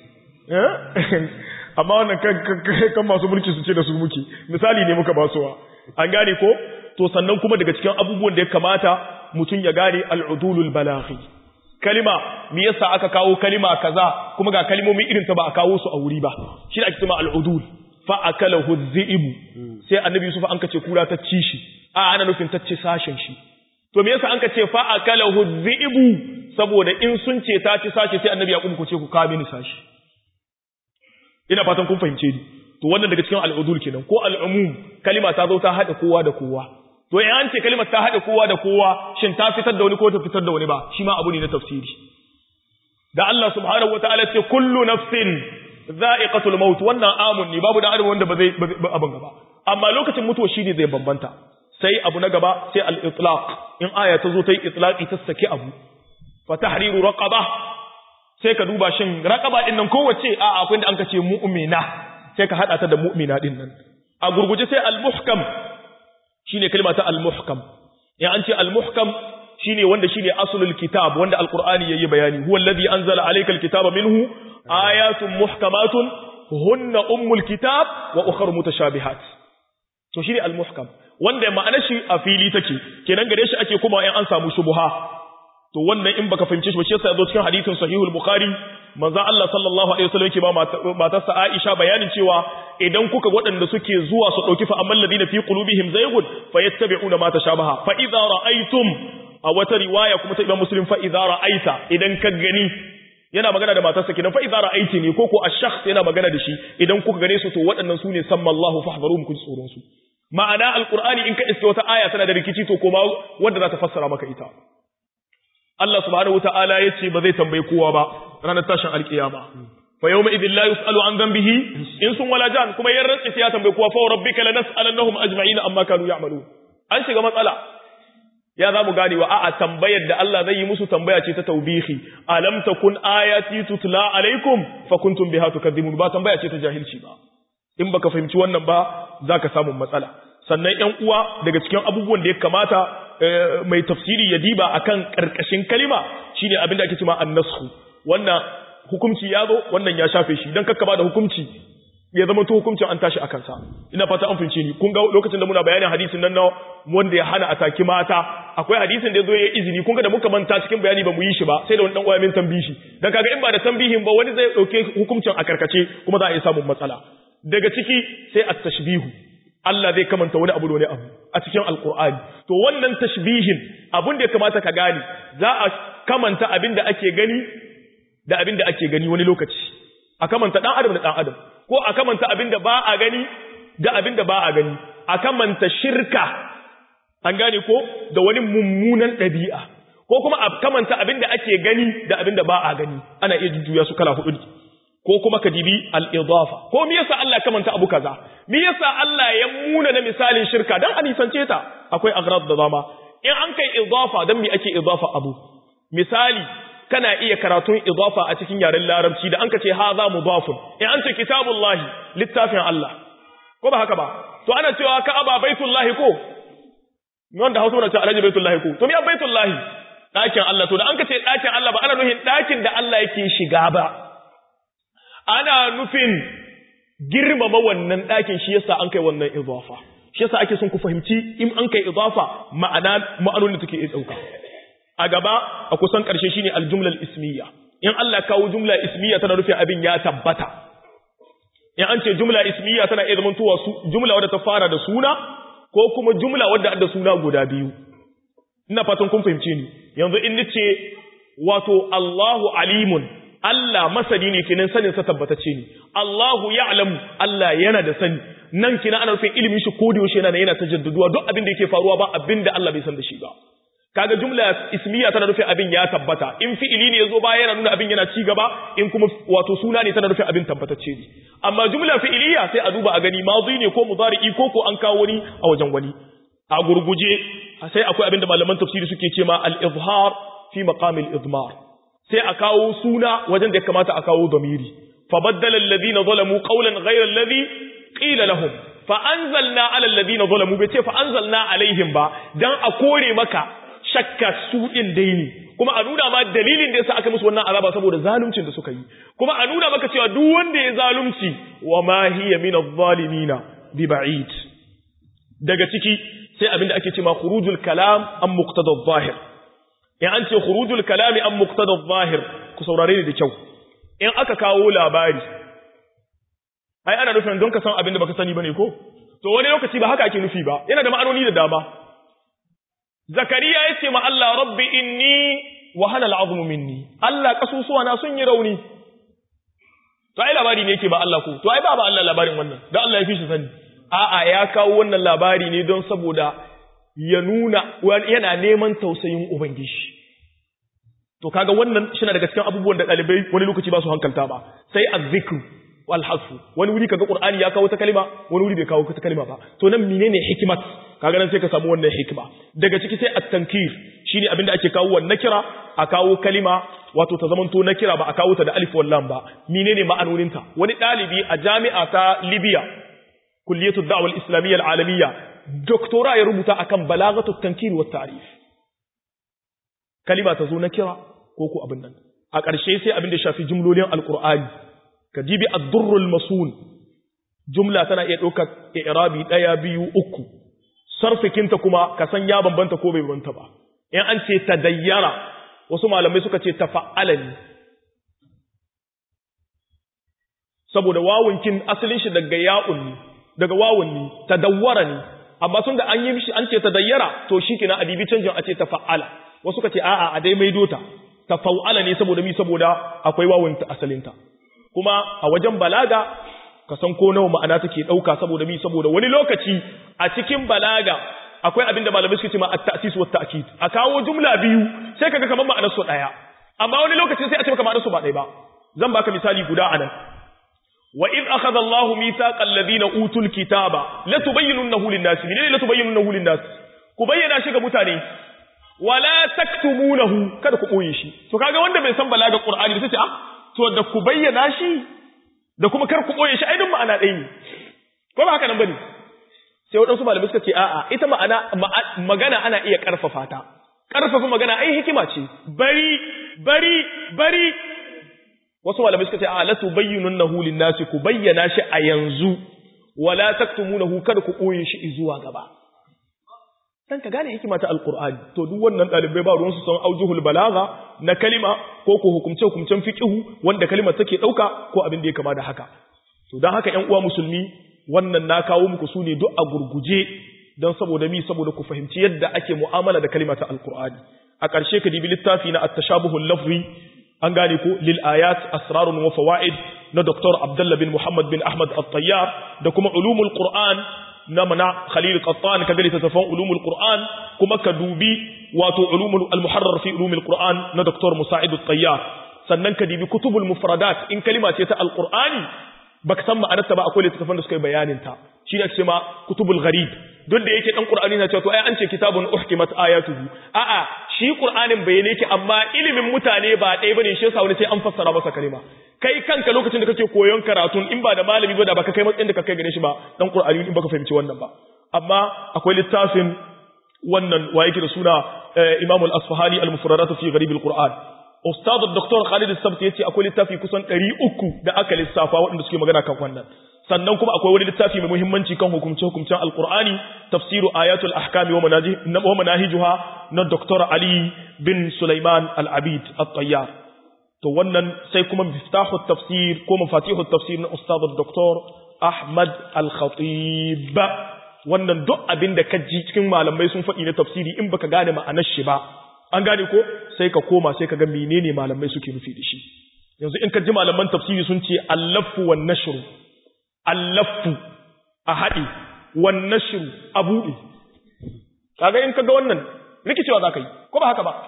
amma wannan kan masu mulki su ce da su muke misali ne muka basuwa an gane ko to sannan kuma daga cikin abubuwan da ya kamata mutum ya gane al'udulul balaghi kalima me yasa aka kawo kalima kaza kuma ga kalimomi irin ta ba a kawo su a wuri ba shi ake cewa al'udul fa akalahu dhi'bu sai annabi Yusuf an kace kura ta ci shi a ana nufin ta ci sashen shi to me yasa an kace fa akalahu dhi'bu saboda in sun ce ta ci sashi sai annabi ya ku ce ku ka mini sashi ina fatan kun fahimce ni to wannan daga cikin al'udul kenan ko al'umum kalima ta zo ta hada kowa da kowa to in an ce kalimar ta hada kowa da kowa shin ta fitar da wani ko ta fitar da wani ba shi ma abu ne na tafsiri da Allah subhanahu wataala ce kullu nafsin za'iqatul maut wannan amun ne babu da adam wanda ba zai abin gaba amma lokacin mutuwa shine zai bambanta sai abu na gaba sai al-itlaq in aya ta zo ta yi itlaqi ta saki abu fa tahriru raqaba sai ka duba shin raqaba din nan kowace a akwai da an kace mu'mina sai ka hada ta da mu'mina din nan a gurguje sai al-muhkam shine kalma ta al-muhkam ya an ce al-muhkam shine wanda shine aslul kitab wanda al-qur'ani yayi bayani huwa alladhi anzala alayka al-kitaba minhu ayatun muhkamatun hunna ummul kitab wa ukhra mutashabihat to shine al-muhkam wanda ma'anar shi a fili take kenan gare shi ake kuma in an samu shubha to wannan in baka fahimce shi ba shi yasa yazo cikin hadisin sahihul bukhari manzo Allah sallallahu alaihi wasallam yake ba matarsa Aisha bayanin cewa idan kuka waɗanda suke zuwa su dauki fa amman ladina fi qulubihim zaygun fayattabi'una ma tashabaha fa idza ra'aytum a wata riwaya kuma ta Imam Muslim fa idza ra'aita idan ka gani yana magana da matarsa kenan fa idza ra'aiti ne ko ko ash-shakhs yana magana da shi idan kuka gane su to waɗannan su ne sammallahu fahdharuhum kun tsoron su ma'ana alqur'ani in ka iske wata aya tana da rikici to koma wanda za ta fassara maka ita Allah subhanahu wata'ala ya ce ba zai tambayi kowa ba ranar tashin alkiyama fa yawma idhil la yus'alu an dhanbihi in sun wala jan kuma yan rantsi sai ya tambayi kowa fa rabbika lanas'alannahum ajma'in amma kanu ya'malu an shiga matsala ya za mu gane wa a'a tambayar da Allah zai yi musu tambaya ce ta taubihi alam takun ayati tutla alaikum fa kuntum biha tukadzibun ba tambaya ce ta jahilci ba in baka fahimci wannan ba zaka samu matsala sannan ƴan uwa daga cikin abubuwan da ya kamata mai tafsiri ya diba akan karkashin kalima shine abin da ake cewa an-nasxu wannan hukunci ya zo wannan ya shafe shi dan kakkaba da hukunci ya zama to hukuncin an tashi akan sa ina fata an fince ni kun ga lokacin da muna bayanin hadisin nan na wanda ya hana ataki mata akwai hadisin da yazo ya izini kun ga da muka manta cikin bayani ba mu yi shi ba sai da wani dan uwa min tambihi dan kaga in ba da tambihin ba wani zai dauke hukuncin a karkace kuma za a yi samun matsala daga ciki sai at-tashbihu Allah zai kamanta wani abu da wani abu a cikin alkur'ani to wannan tashbihin abin da ya kamata ka gane za a kamanta abin da ake gani da abin da ake gani wani lokaci a kamanta dan adam da dan adam ko a kamanta abin da ba a gani da abin da ba a gani a kamanta shirka an gane ko da wani mummunan ɗabi'a ko kuma a kamanta abin da ake gani da abin da ba a gani ana iya jujjuya su kala hudu ko kuma ka dibi al-idafa ko me yasa Allah kamanta abu kaza me yasa Allah ya muna na misalin shirka dan a nisance ta akwai agrad da dama in an kai idafa dan me ake idafa abu misali kana iya karatun idafa a cikin yaren larabci da an ka ce haza mudafun in an ce kitabullahi littafin Allah ko ba haka ba to ana cewa ka'aba baitullahi ko wanda Hausa na ce alhaji baitullahi ko to me baitullahi dakin Allah to da an ka ce dakin Allah ba ana nufin dakin da Allah yake shiga ba ana nufin girmama wannan ɗakin shi yasa an kai wannan idafa shi yasa ake son ku fahimci in an kai idafa ma'ana ma'anonin da take iya dauka a gaba a kusan ƙarshe shine aljumlal ismiya in Allah kawo jumla ismiya tana nufin abin ya tabbata in an ce jumla ismiya tana iya zamantowa su jumla wadda ta fara da suna ko kuma jumla wadda da suna guda biyu ina fatan kun fahimce ni yanzu in nace wato Allahu alimun Allah masani ne kenan sanin sa tabbatacce ne Allahu ya'lamu Allah yana da sani nan kina ana nufin ilimin shi ko da yaushe yana yana tajadduduwa duk abin da yake faruwa ba abin da Allah bai san da shi ba kaga jumla ismiya tana nufin abin ya tabbata in fi'ili ne yazo baya yana nuna abin yana ci gaba in kuma wato suna ne tana nufin abin tabbatacce ne amma jumla fi'iliya sai a duba a gani madi ne ko mudari'i ko ko an kawo wani a wajen wani a gurguje sai akwai abin da malaman tafsiri suke ce ma al-izhar fi maqamil idmar sai a kawo suna wajen da ya kamata a kawo domiri fabaddala alladhina zalamu qawlan ghayra alladhi qila lahum fa anzalna ala alladhina zalamu bai ce fa anzalna alaihim ba dan a kore maka shakka su din dai ne kuma a nuna ma dalilin da yasa aka musu wannan azaba saboda zaluncin da suka yi kuma a nuna maka cewa duk wanda ya zalunci wa ma hiya min adh-dhalimina bi ba'id daga ciki sai abinda ake cewa khurujul kalam am muqtada adh-dhahir in an ce khurujul kalami an muqtada adh-dhahir ku saurare ni da kyau in aka kawo labari ai ana nufin don ka san abin da baka sani bane ko to wani lokaci ba haka ake nufi ba yana da ma'anoni da dama zakariya yace ma Allah rabbi inni wa hana al'azmu minni Allah kasusuwa na sun yi rauni to ai labari ne yake ba Allah ko to ai ba ba Allah labarin wannan dan Allah ya fi shi sani a'a ya kawo wannan labari ne don saboda ya nuna yana neman tausayin Ubangiji. To kaga wannan shina daga cikin abubuwan da ɗalibai wani lokaci ba su hankalta ba, sai azzikru wal hasfu wani wuri kaga Qur'ani ya kawo ta kalima wani wuri bai kawo ta kalima ba to nan menene hikmat kaga nan sai ka samu wannan hikima daga ciki sai at-tankir shine abin da ake kawo wannan kira a kawo kalima wato ta zamanto na kira ba a kawo ta da alif wal lam ba menene ma'anoninta wani ɗalibi a jami'a ta Libya kulliyatu da'wa al-islamiyya al-alamiyya doktora ya rubuta akan balagatu tankir wa ta'rif kalima ta zo na kira ko ko abin nan a ƙarshe sai abin da shafi jumlolin alqur'ani ka jibi ad-durrul masun jumla tana iya ɗaukar i'rabi ɗaya biyu uku sarfikinta kuma ka san ya bambanta ko bai bambanta ba in an ce tadayyara wasu malamai suka ce tafa'ala ne saboda wawunkin asalin shi daga ya'un ne daga wawun ne tadawwara ne amma sun da an yi mishi an ce tadayyara to shi kina adibi canjin a ce tafa'ala wasu ka ce a'a a dai maido ta tafa'ala ne saboda mi saboda akwai wawun ta asalinta kuma a wajen balaga ka san ko nawa ma'ana take dauka saboda mi saboda wani lokaci a cikin balaga akwai abin da malamai suke ce ma at-ta'sis wa at-ta'kid a kawo jumla biyu sai kaga kamar ma'anar su daya amma wani lokaci sai a ce maka ma'anar su ba daya ba zan baka misali guda anan wa id akhadha Allahu mithaqa alladhina utul kitaba la tubayyinunahu lin-nas min la tubayyinunahu lin-nas ku bayyana shi ga mutane wala taktumunahu kada ku boye shi to kaga wanda bai san balaga qur'ani sai ce ah to da ku bayyana shi da kuma kar ku boye shi ai duk ma'ana ɗaya ne ko ba haka nan bane sai waɗansu malamai suka ce a'a ita ma'ana magana ana iya ƙarfafa ta ƙarfafa magana ai hikima ce bari bari bari wasu malamai suka ce a'a la tubayyinunnahu lin-nasi ku bayyana shi a yanzu wala taktumunahu kada ku ɓoye shi zuwa gaba dan ka gane hikima ta alqur'ani to duk wannan dalibai ba ruwan su san aujuhul balagha na kalima ko ko hukumce hukumcen fiqhu wanda kalimar take dauka ko abin da ya kama da haka to dan haka ƴan uwa musulmi wannan na kawo muku su ne duk a gurguje don saboda mi saboda ku fahimci yadda ake mu'amala da kalima ta alqur'ani a ƙarshe ka dibi littafi na at-tashabuhul lafzi an gane ko lil ayat asrarun wa fawaid na Dr. Abdullah bin Muhammad bin Ahmad At-Tayyar da kuma ulumul Qur'an na mana Khalil Qattan ka gani tafan ulumul Qur'an kuma ka dubi wato ulumul al-muharrar fi ulumul Qur'an na Dr. Musa'id At-Tayyar sannan ka dibi kutubul mufradat in kalima ce ta al-Qur'ani baka san ma'anarta ba akwai littafan da suka yi bayanin ta shi ne ce ma kutubul gharib duk da yake dan Qur'ani na cewa to ai an ce kitabun uhkimat ayatuhu a'a shi Qur'anin bayyane yake amma ilimin mutane ba ɗaya bane shi yasa wani sai an fassara masa kalima kai kanka lokacin da kake koyon karatun in ba da malami ba da baka kai matsayin da ka kai gare shi ba dan Qur'ani in baka fahimci wannan ba amma akwai littafin wannan wa yake da suna Imam al-Asfahani al-Mufradat fi Gharib al-Qur'an Ustad Dr. Khalid Sabti yace akwai littafi kusan 300 da aka lissafa waɗanda suke magana kan wannan sannan kuma akwai wani littafi mai muhimmanci kan hukumce hukumcen Al-Qur'ani tafsiru ayatul ahkami wa manajih wa manahijuha na Dr. Ali bin Sulaiman Al-Abid At-Tayyar to wannan sai kuma miftahu tafsir ko mafatihu tafsir na Ustad Dr. Ahmad Al-Khatib wannan duk abin da ka ji cikin malamai sun faɗi na tafsiri in baka gane ma'anar shi ba an gane ko sai ka koma sai ka ga menene malamai suke nufi da shi yanzu in ka ji malaman tafsiri sun ce allafu wan nashru allafu a haɗe wan nashru a buɗe kaga in ka ga wannan rikicewa za ka yi ko ba haka ba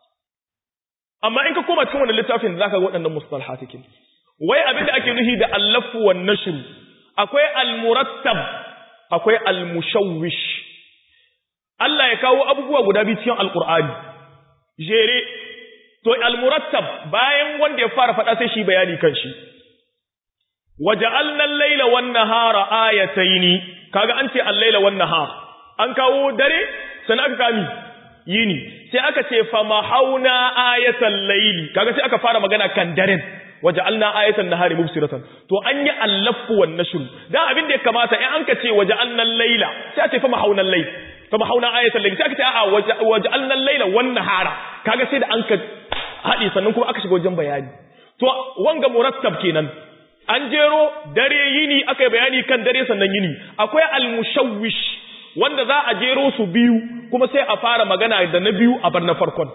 amma in ka koma cikin wannan littafin da za ka ga waɗannan mustalhatikin wai abin da ake nufi da allafu wan nashru akwai almurattab akwai almushawwish Allah ya kawo abubuwa guda biyu cikin alqur'ani jere to almurattab bayan wanda ya fara faɗa sai shi bayani kan shi waja'alna al-laila wan-nahara ayataini kaga an ce al-laila wan-nahar an kawo dare sannan aka kami yini sai aka ce fa mahauna ayatal layli kaga sai aka fara magana kan daren waja'alna ayatan nahari mubsiratan to an yi allafu wan nashr dan abin da ya kamata in an ka ce waja'alna al-laila sai a ce fa mahauna al-layl fa mahauna ayatal layli sai aka ce a waja'alna al-laila wan nahara kaga sai da an ka hadi sannan kuma aka shiga wajen bayani to wanga murattab kenan an jero dare yini aka yi bayani kan dare sannan yini akwai al-mushawwish wanda za a jero su biyu kuma sai a fara magana da na biyu a bar na farkon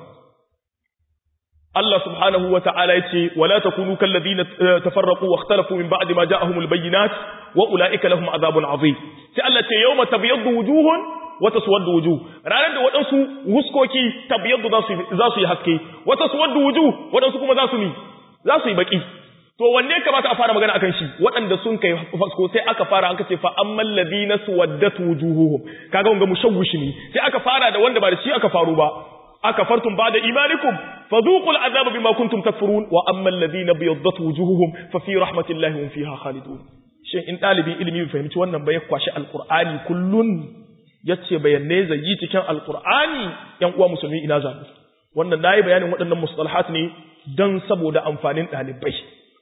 Allah subhanahu wa ta'ala yace wala takunu kal ladina tafarraqu wa ikhtalafu min ba'di ma ja'ahumul bayyinat wa ulaika lahum adhabun azim sai Allah ce yawma tabyaddu wujuhun wa taswaddu wujuh ranar da wadansu wuskoki tabyaddu za su za su yi haske wa taswaddu wujuh wadansu kuma za su mi za su yi baki to wanne kamata a fara magana akan shi waɗanda sun kai fasko sai aka fara an kace fa ammal ladina suwaddat wujuhuhum kaga wanga mushawwish ne sai aka fara da wanda ba da shi aka faru ba aka fartum ba'da imanikum fadhuqul azaba bima kuntum takfurun wa ammal ladina biyaddat wujuhuhum fa fi rahmatillahi hum fiha khalidun shin in dalibin ilimi bai fahimci wannan ba ya kwashi alqur'ani kullun yace bayanne zai yi cikin alqur'ani yan uwa musulmi ina zamu wannan nayi bayanin waɗannan mustalahat ne dan saboda amfanin dalibai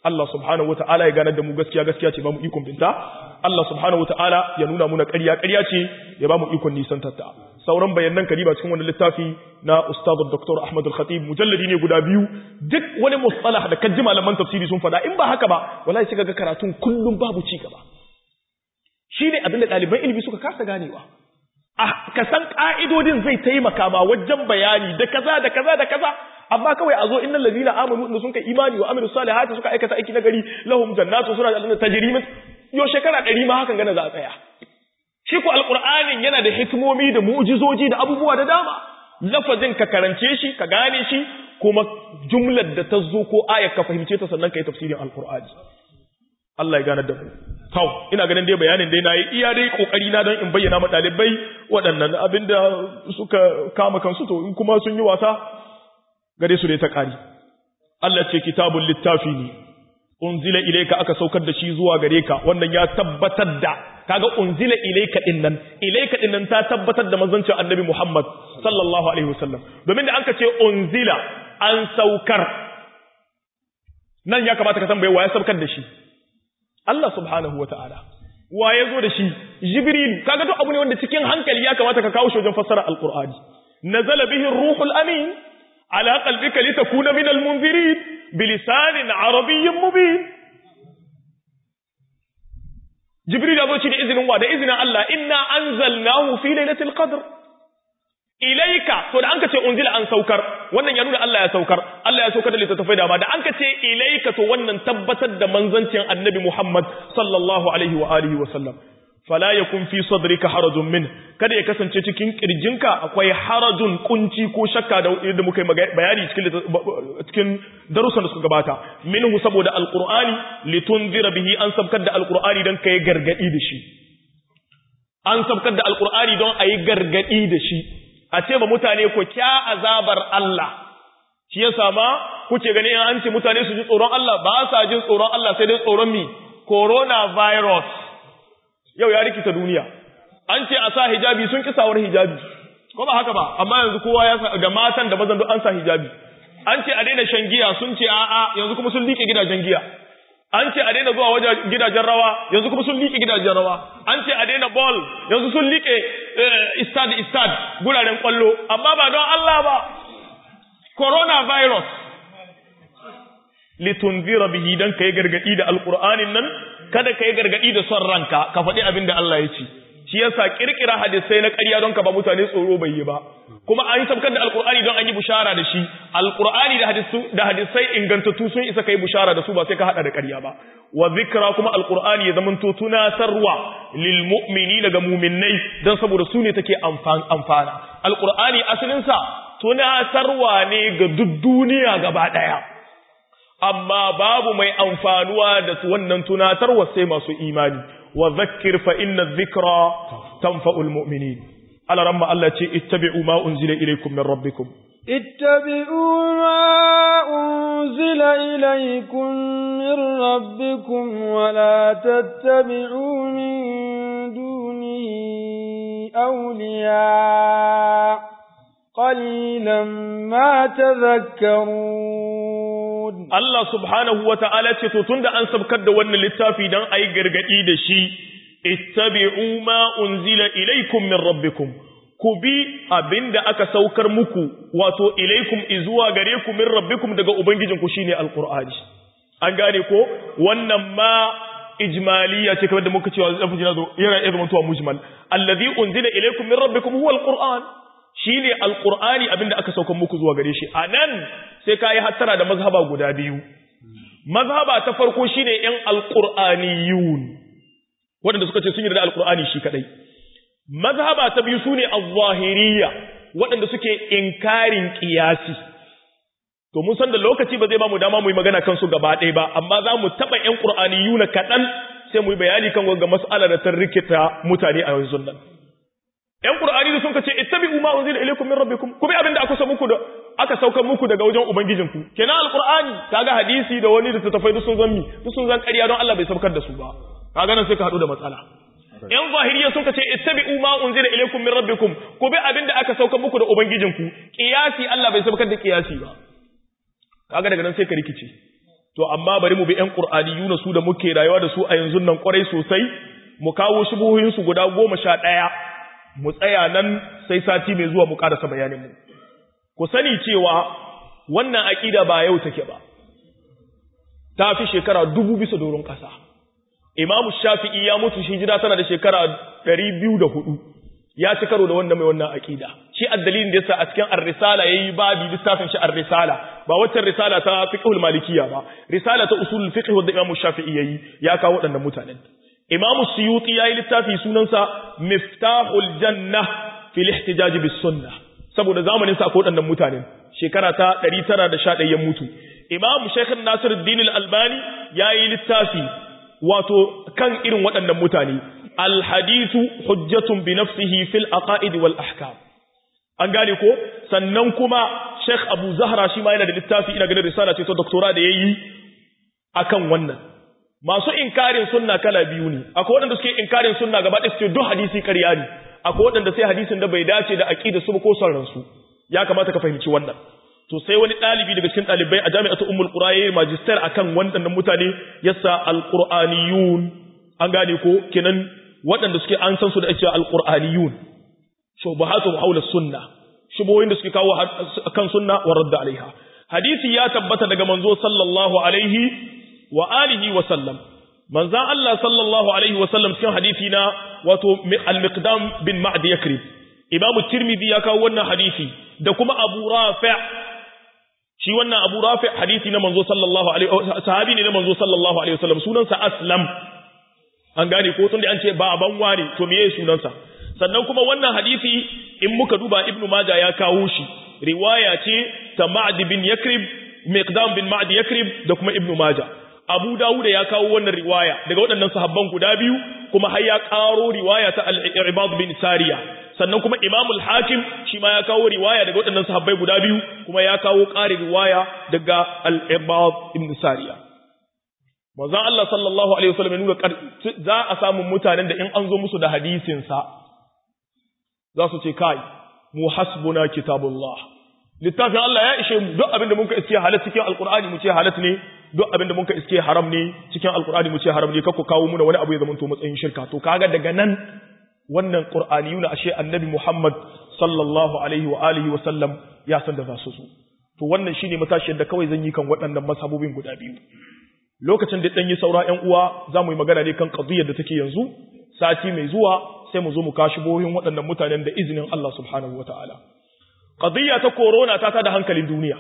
Allah subhanahu wata'ala ya ganar da mu gaskiya gaskiya ce ba mu ikon binta Allah subhanahu wata'ala ya nuna muna ƙarya ƙarya ce ya ba mu ikon nisan tatta sauran bayanan kariba cikin wani littafi na Ustaz Dr. Ahmad Al-Khatib mujalladi ne guda biyu duk wani mustalah da kaji malaman tafsiri sun faɗa in ba haka ba wallahi sai ga karatun kullum babu ci gaba shine abinda ɗaliban ilimi suka kasa ganewa ka san ƙa'idodin zai taimaka ma wajen bayani da kaza da kaza da kaza amma kawai a zo innal ladina amanu inda sun kai imani wa amilu salihati suka aikata aiki nagari lahum jannatu suna da aljanna tajri min yo shekara 100 ma hakan gana za a tsaya shi ko alqur'anin yana da hikimomi da mu'jizoji da abubuwa da dama lafazin ka karance shi ka gane shi kuma jumlar da ta zo ko ayar ka fahimce ta sannan kai tafsirin alqur'ani Allah ya gane da mu Tau, ina ganin dai bayanin dai na yi iya dai kokari na don in bayyana ma ɗalibai waɗannan abinda suka kama kansu to in kuma sun yi wasa gare su dai ta ƙari. Allah ce kitabun littafi ne, unzila ilaika aka saukar da shi zuwa gare ka, wannan ya tabbatar da, kaga unzila ilaika ɗin nan, ilaika ɗin nan ta tabbatar da mazancin annabi Muhammad sallallahu alaihi wasallam. Domin da an ka ce unzila an saukar, nan ya kamata ka tambaye wa ya saukar da shi. Allah subhanahu wa ta'ala, wa ya zo da shi, Jibril, kaga duk abu ne wanda cikin hankali ya kamata ka kawo shi wajen fassara Al'ur'ani. Nazala bihin ruhul amin, ala qalbika litakuna min al-munzirin bilisanin arabiyyin mubin. Jibril ya zo shi da izinin wa da izinin Allah, inna anzalnahu fi lailatul qadr. ilaika to da anka ce unzila an saukar wannan ya nuna Allah ya saukar Allah ya saukar da littattafai da ma da anka ce ilaika to wannan tabbatar da manzancin annabi Muhammad sallallahu alaihi wa alihi wa sallam fala yakun fi sadrika harajun min kada ya kasance cikin kirjinka akwai harajun kunci ko shakka da yadda muka yi bayani cikin cikin darussan da suka gabata minhu saboda alqur'ani litunzira bihi an sabkar da alqur'ani dan kai gargadi da shi an sabkar da alqur'ani don ayi gargadi da shi a ce ba mutane ku kya azabar Allah shi yasa ma kuke gani in an ce mutane su ji tsoron Allah ba sa jin tsoron Allah sai dai tsoron mi coronavirus yau ya rikita duniya an ce a sa hijabi sun ki sawar hijabi ko ba haka ba amma yanzu kowa ya da matan da mazan duk an sa hijabi an ce a daina shan giya sun ce a'a yanzu kuma sun liƙe gidajen giya an ce a daina zuwa wajen gidajen rawa yanzu kuma sun liƙe gidajen rawa an ce a daina ball yanzu sun liƙe istad istad guraren kwallo amma ba don Allah ba coronavirus litunzira bihi dan kai gargadi da alqur'anin nan kada kai gargadi da son ranka ka faɗi abin da Allah ya ce shi yasa kirkira hadisai na ƙarya don ka ba mutane tsoro bai yi ba kuma an sabkar da alqur'ani don an yi bushara da shi alqur'ani da hadisu da hadisai ingantattu sun isa kai bushara da su ba sai ka hada da ƙarya ba wa zikra kuma alqur'ani ya zamanto tunatarwa lil mu'minina ga mu'minnai dan saboda su ne take amfana alqur'ani asalin sa tunatarwa ne ga duk duniya gaba daya amma babu mai amfanuwa da wannan tunatarwa sai masu imani wa zakkir fa inna dhikra tanfa'ul mu'minin ala ramma Allah ce ittabi'u ma unzila ilaykum min rabbikum
ittabi'u ma unzila ilaykum min rabbikum wa la tattabi'u min dunihi awliya qalilan ma tadhakkarun
Allah subhanahu wa ta'ala ce to tunda an sabkar da wannan littafi dan ayi gargadi da shi ittabi'u ma unzila ilaykum min rabbikum ku bi abinda aka saukar muku wato ilaikum izuwa gare ku min rabbikum daga ubangijinku shine alqur'ani an gane ko wannan ma ijmaliya ce kamar da muka cewa zafi na zo yana iya zama tuwa mujmal allazi unzila ilaikum min rabbikum huwa alquran shine alqur'ani abinda aka saukar muku zuwa gare shi anan sai kai hattara da mazhaba guda biyu mazhaba ta farko shine yan alqur'aniyun waɗanda suka ce sun yarda alqur'ani shi kadai mazhaba ta biyu sune az-zahiriyya waɗanda suke inkarin qiyasi to mun san da lokaci ba zai ba mu dama mu yi magana kansu gaba ɗaya ba amma za mu taɓa ƴan qur'aniyuna kaɗan sai mu yi bayani kan ga mas'ala da ta rikita mutane a yanzu nan ƴan qur'ani sun ce ittabi'u ma unzila ilaykum min rabbikum ku bi abin da aka sa muku da aka sauka muku daga wajen ubangijinku kenan alqur'ani kaga hadisi da wani da tafai duk sun zan mi duk sun zan ƙarya don Allah bai saukar da su ba kaga nan sai ka haɗu da matsala ‘yan zahiriya sun ka ce, Ittabi'u ma unzila ilaikum min rabbikum, ku bi abin da aka sauka muku da Ubangijinku, ƙiyasi Allah bai saukar da ƙiyasi ba. Kaga daga nan sai ka rikice. to amma bari mu bi ƴan qur'aniyuna su da muke rayuwa da su a yanzu nan kwarai sosai mu kawo shubuhoyin su guda goma sha ɗaya mu tsaya nan sai sati mai zuwa mu karasa bayanin mu ku sani cewa wannan aqida ba yau take ba ta fi shekara dubu bisa doron ƙasa imamu shafi'i ya mutu shi jira tana da shekara ɗari biyu da hudu ya ci karo da wanda mai wannan aƙida shi addalin da yasa a cikin ar-risala yayi babi littafin shi ar-risala ba waccan risala ta fiqhul malikiyya ba risala ta usul fiqh wanda imamu shafi'i yayi ya kawo waɗannan mutanen imamu suyuti yayi littafi sunansa miftahul janna fil ihtijaj bis sunnah saboda zamanin sa akwai waɗannan mutanen shekara ta 911 ya mutu imamu shaykh nasiruddin al-albani yayi littafi wato kan irin waɗannan mutane alhadithu hujjatun bi nafsihi fil aqaid wal ahkam an gane ko sannan kuma Sheikh Abu Zahra shi ma yana da littafi ina ganin risala ce ta doctora da yayi akan wannan masu inkarin sunna kala biyu ne akwai waɗanda suke inkarin sunna gaba ɗaya suke duk hadisi ƙarya ne akwai waɗanda sai hadisin da bai dace da aqida su ko son ransu ya kamata ka fahimci wannan to sai wani ɗalibi daga cikin ɗalibai a jami'atu ummul qura yayi magister akan waɗannan mutane yasa alqur'aniyun an gane ko kenan waɗanda suke an san su da ake alqur'aniyun shubahatu haula sunna shubuhoyin da suke kawo kan sunna wa radda alaiha hadisi ya tabbata daga manzo sallallahu alaihi wa alihi wa sallam manzan Allah sallallahu alaihi wa sallam cikin hadisi na wato al-miqdam bin ma'd yakrib imam tirmidhi ya kawo wannan hadisi da kuma abu rafi' shi wannan abu rafi' hadisi na manzo sallallahu alaihi sahabi ne na manzo sallallahu alaihi wa sallam sunansa aslam an gane ko tunda an ce baban ware to meye sunansa sannan kuma wannan hadisi in muka duba ibnu majah ya kawo shi riwaya ce ta ma'd bin yakrib miqdam bin ma'd yakrib da kuma ibnu majah abu dawud ya kawo wannan riwaya daga waɗannan sahabban guda biyu kuma har ya karo riwaya ta al-ibad bin sariya sannan kuma imam al-hakim shi ma ya kawo riwaya daga waɗannan sahabbai guda biyu kuma ya kawo ƙari riwaya daga al-ibad ibn sariya manzon Allah sallallahu alaihi wasallam ya nuna za a samu mutanen da in an zo musu da hadisin sa za su ce kai mu hasbuna kitabullah littafin Allah ya ishe mu duk abinda muka iske halat cikin alqur'ani mu ce halat ne duk abinda muka iske haram ne cikin alqur'ani mu ce haram ne kakku kawo muna wani abu ya zama to matsayin shirka to kaga daga nan wannan qur'aniyuna ashe annabi Muhammad sallallahu alaihi wa alihi wa sallam ya san da za su zo to wannan shine matashiyar da kawai zan yi kan waɗannan masabobin guda biyu lokacin da dan yi saura ƴan uwa za mu yi magana ne kan qadiyar da take yanzu sati mai zuwa sai mu zo mu kashi bohin waɗannan mutanen da izinin Allah subhanahu wataala qadiyya ta corona ta tada hankalin duniya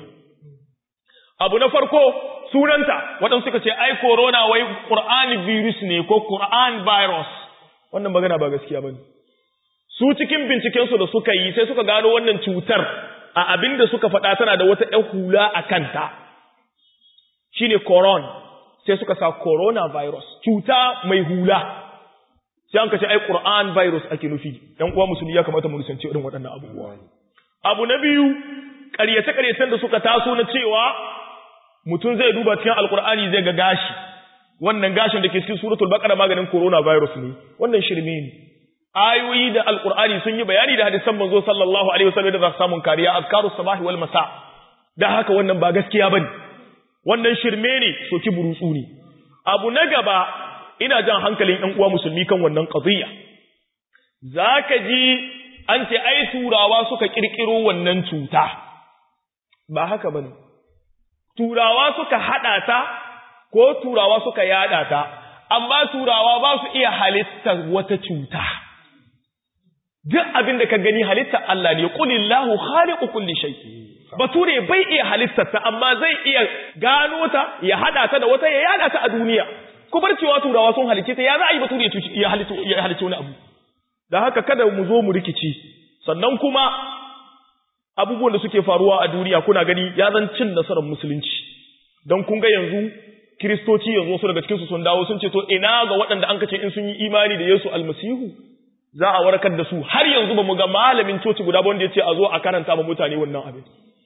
abu na farko sunanta waɗansu suka ce ai corona wai qur'ani virus ne ko qur'an virus wannan magana ba gaskiya bane su cikin binciken su da suka yi sai suka gano wannan cutar a abin da suka faɗa tana da wata ƴan hula a kanta shine coron sai suka sa coronavirus cuta mai hula sai an kace ai Qur'an virus ake nufi dan uwa musulmi ya kamata mu nisanci irin waɗannan abubuwa abu na biyu ƙaryace ƙaryacen da suka taso na cewa mutum zai duba cikin alkur'ani zai ga gashi wannan gashin da ke cikin suratul baqara maganin coronavirus ne wannan shirme ne ayoyi da alkur'ani sun yi bayani da hadisan manzo sallallahu alaihi wasallam da za su samu kariya azkaru sabahi wal masa da haka wannan ba gaskiya bane wannan shirme ne soki burutsu ne abu na gaba ina jan hankalin ‘yan uwa musulmi kan wannan ƙaziyya. Za ka ji an ce, ai, turawa suka ƙirƙiro wannan cuta, ba haka ba ne. Turawa suka haɗa ta, ko turawa suka yaɗa ta, amma turawa ba su iya halittar wata cuta. Duk abin da ka gani halittar Allah ne, ƙulillahu khaliqu kulli shay. Bature bai iya halittar ta, amma zai iya gano ta, ya haɗa ta da wata ya yaɗa ta a duniya. ku bar cewa turawa sun halice ta ya za a yi batu da ya halice wani abu da haka kada mu zo mu rikici sannan kuma abubuwan da suke faruwa a duniya kuna gani ya zan cin nasarar musulunci don kun ga yanzu kiristoci yanzu wasu daga cikinsu sun dawo sun ce to ina ga waɗanda an kace in sun yi imani da yesu almasihu za a warkar da su har yanzu ba mu ga malamin coci guda ba wanda ya ce a zo a karanta ma mutane wannan abin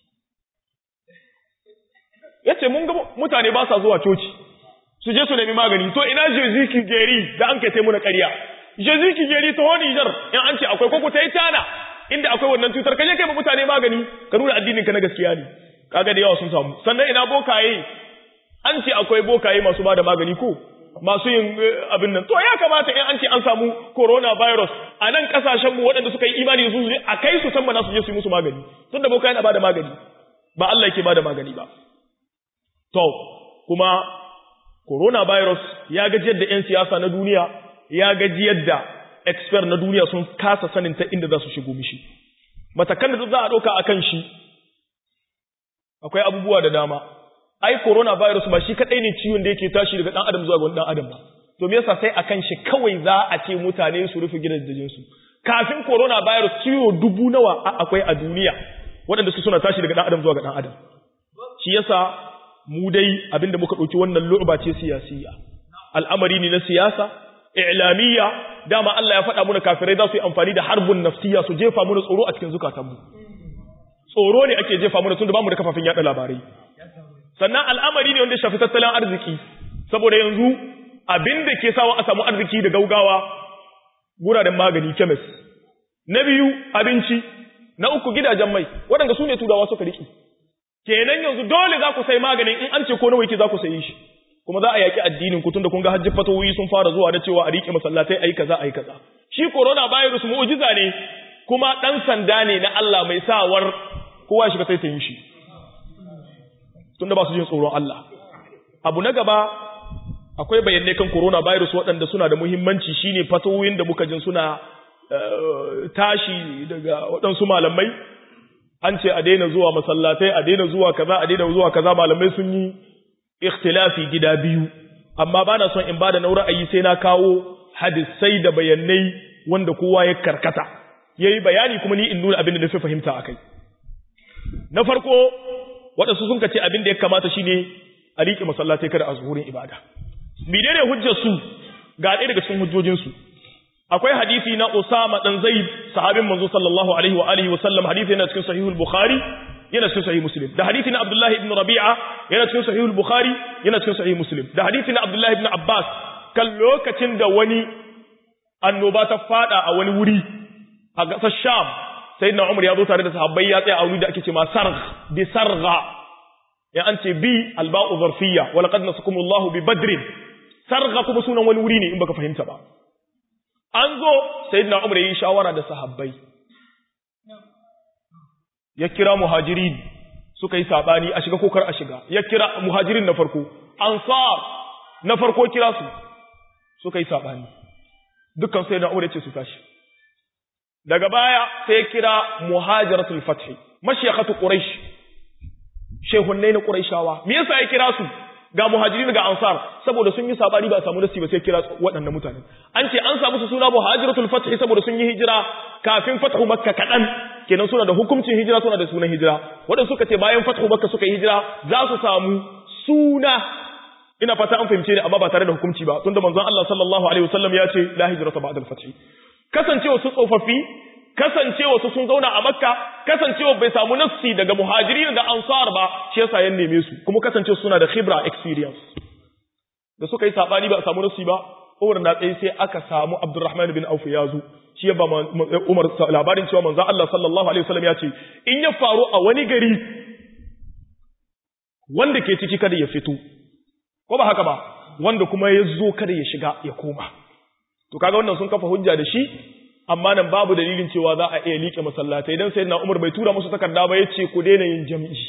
ya ce mun ga mutane ba sa zuwa coci su je su nemi magani to ina Jezu Kigeri da an kai ta muna ƙarya Jezu Kigeri ta wani jar in an ce akwai koko ta yi tana inda akwai wannan cutar kaje kai ma mutane magani ka nuna addinin ka na gaskiya ne kaga da yawa sun samu sannan ina bokaye an ce akwai bokaye masu ba da magani ko masu yin abin nan to ya kamata in an ce an samu coronavirus a nan kasashen mu waɗanda suka yi imani su ne a kai su san mana su je su yi musu magani tun da bokaye na ba da magani ba Allah yake ba da magani ba to kuma coronavirus ya gaji yadda 'yan siyasa na duniya ya gaji yadda expert na duniya sun kasa sanin ta inda za su shigo mishi matakan da za a ɗauka a kan shi akwai abubuwa da dama ai coronavirus ba shi kaɗai ne ciwon da yake tashi daga ɗan adam zuwa ga wani ɗan adam ba to me yasa sai a kan shi kawai za a ce mutane su rufe gidajensu kafin coronavirus ciwo dubu nawa akwai a duniya waɗanda su suna tashi daga ɗan adam zuwa ga ɗan adam shi yasa mu dai abinda muka ɗauki wannan lu'ba ce siyasiya al'amari ne na siyasa i'lamiyya dama Allah ya faɗa muna kafirai za su yi amfani da harbun nafsiya su jefa muna tsoro a cikin zukatanmu tsoro ne ake jefa muna tun da bamu da kafafin yaɗa labarai sannan al'amari ne wanda shafi tattalin arziki saboda yanzu abin da ke sawa a samu arziki da gaugawa guraren magani kemis na biyu abinci na uku gidajen mai waɗanda su ne turawa suka riƙe kenan yanzu dole za ku sai maganin in an ce ko nawa yake za ku sayi shi kuma za a yaki addinin ku tunda kun ga hajji fatawoyi sun fara zuwa da cewa a rike masallatai ayi kaza ayi kaza shi corona virus mu'jiza ne kuma dan sanda ne na Allah mai sawar kowa shiga sai sayin shi tunda ba su jin tsoron Allah abu na gaba akwai bayanai kan corona virus waɗanda suna da muhimmanci shine fatawoyin da muka jin suna tashi daga waɗansu malamai an ce a daina zuwa masallatai a daina zuwa kaza a daina zuwa kaza malamai sun yi ikhtilafi gida biyu amma bana son in bada na ra'ayi sai na kawo hadisai da bayanai wanda kowa ya karkata yayi bayani kuma ni in nuna abin da na fi fahimta akai na farko waɗansu sun ce abin da ya kamata shine a riƙe masallatai kada a zuhurin ibada menene hujjar su ga ɗaya daga cikin hujjojin su akwai hadisi na Usama dan Zaid sahabin manzo sallallahu alaihi wa alihi wa sallam hadisi yana cikin sahihul Bukhari yana cikin sahih Muslim da hadisi na Abdullah ibn Rabi'a yana cikin sahihul Bukhari yana cikin sahih Muslim da hadisi na Abdullah ibn Abbas kan lokacin da wani annoba ta fada a wani wuri a gasar Sham sayyidina Umar ya zo tare da sahabbai ya tsaya a wuri da ake cewa sargh bi sargha ya an ce bi alba'u zarfiyya wa laqad nasakumullahu bi badrin sargha kuma sunan wani wuri ne in baka fahimta ba an zo sayyidina Umar yayi shawara da sahabbai ya kira muhajirin suka yi sabani a shiga kokar a shiga ya kira muhajirin na farko ansar na farko kira su suka yi sabani dukkan sayyidina Umar yace su tashi daga baya sai ya kira muhajiratul fath mashayikhatu quraish shehunnai na quraishawa me yasa ya kira su ga muhajirin ga ansar saboda sun yi sabani ba samu nasi ba sai kira waɗannan mutane an ce an samu su suna muhajiratul fath saboda sun yi hijira kafin fathu makka kadan kenan suna da hukuncin hijira suna da sunan hijira waɗanda suka ce bayan fathu makka suka yi hijira za su samu suna ina fata an fahimce ni amma ba tare da hukunci ba tunda manzon Allah sallallahu alaihi wasallam ya ce la hijrata ba'da al-fath kasancewa su tsofaffi kasancewa su sun zauna a makka kasancewa bai samu nassi daga muhajirin da ansar ba shi yasa ya neme su kuma kasancewa suna da khibra experience da suka yi sabani ba a samu nassi ba Umar na tsaye sai aka samu Abdurrahman bin Auf ya zo shi ba Umar labarin cewa manzo Allah sallallahu alaihi wasallam ya ce in ya faru a wani gari wanda ke ciki kada ya fito ko ba haka ba wanda kuma ya zo kada ya shiga ya koma to kaga wannan sun kafa hujja da shi amma nan babu dalilin cewa za a iya liƙe masallatai dan sayyidina Umar bai tura musu takarda ba yace ku daina yin jami'i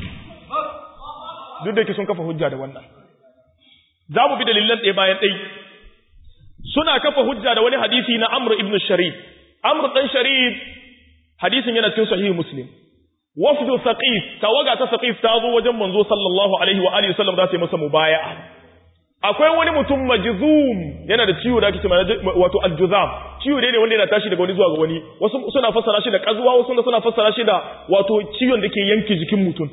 duk da ke sun kafa hujja da wannan za mu bi dalilan ɗaya bayan ɗai suna kafa hujja da wani hadisi na Amr ibn Sharif Amr dan Sharif hadisin yana cikin sahihi Muslim wafdu Saqif tawaga ta Saqif ta zo wajen manzo sallallahu alaihi wa alihi wasallam za ta yi masa mubaya'a akwai wani mutum majzum yana da ciwo da ake cewa wato aljuzam ciwo ne wanda yana tashi daga wani zuwa ga wani wasu suna fassara shi da kazuwa wasu suna fassara shi da wato ciwon da ke yanke jikin mutum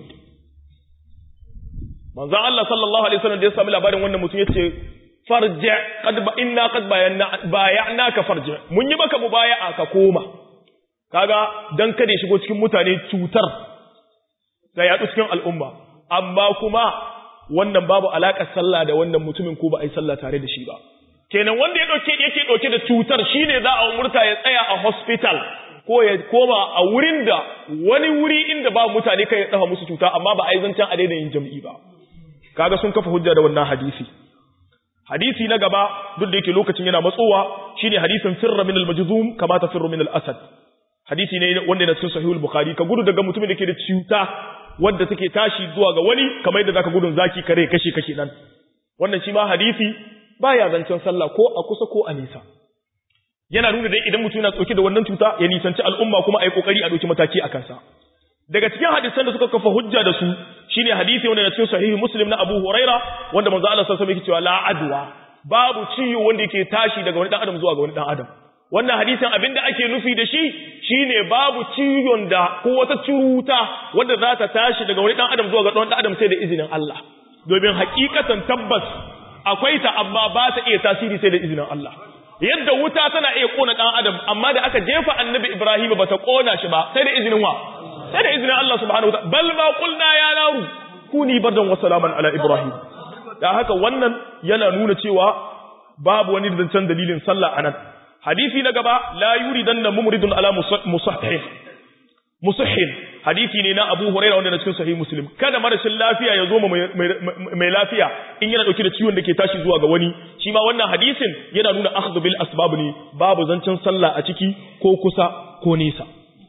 manzon Allah sallallahu alaihi wasallam da ya sami labarin wannan mutum yace farji qad ba inna qad bayanna bay'naka farji mun yi maka mubaya'a ka koma kaga dan kada ya shigo cikin mutane cutar da yaɗu cikin al'umma amma kuma wannan babu alaƙar sallah da wannan mutumin ko ba a yi sallah tare da shi ba kenan wanda ya dauke yake dauke da cutar shine za a umurta ya tsaya a hospital ko ya koma a wurin da wani wuri inda ba mutane kai ya dafa musu cuta amma ba a yi zancen a daina yin jam'i ba kaga sun kafa hujja da wannan hadisi hadisi na gaba duk da yake lokacin yana matsowa shine hadisin firra min al-majzum kama tafirru min al-asad hadisi ne wanda yana cikin sahihul bukhari ka gudu daga mutumin da ke da cuta wanda take tashi zuwa ga wani kamar yadda zaka gudun zaki kare kashe kashe nan wannan shi ma hadisi baya zancen sallah ko a kusa ko a nisa yana nuna dai idan mutum yana dauke da wannan cuta ya nisanci al'umma kuma ayi kokari a dauki mataki a kansa daga cikin hadisan da suka kafa hujja da su shine hadisi wanda na cikin sahihi muslim na Abu Huraira wanda manzo Allah sallallahu alaihi wasallam yake cewa la adwa babu ciwo wanda yake tashi daga wani dan adam zuwa ga wani dan adam wannan hadisin abinda ake nufi da shi shine babu ciwon da ko wata cuta wanda za ta tashi daga wani dan adam zuwa ga wani dan adam sai da izinin Allah domin hakikatan tabbas akwai ta amma ba ta iya tasiri sai da izinin Allah yadda wuta tana iya kona dan adam amma da aka jefa annabi Ibrahim ba ta kona shi ba sai da izinin wa sai da izinin Allah subhanahu wataala bal ma qulna ya naru kuni bardan wa salaman ala Ibrahim da haka wannan yana nuna cewa babu wani zancen dalilin sallah anan hadisi na gaba la yuridanna mumridun ala musahhih musahhin hadisi ne na Abu Hurairah wanda na cikin sahih Muslim kada marashin lafiya ya zo mai lafiya in yana dauke da ciwon da ke tashi zuwa ga wani shi ma wannan hadisin yana nuna akhdhu bil asbab ne babu zancen sallah a ciki ko kusa ko nisa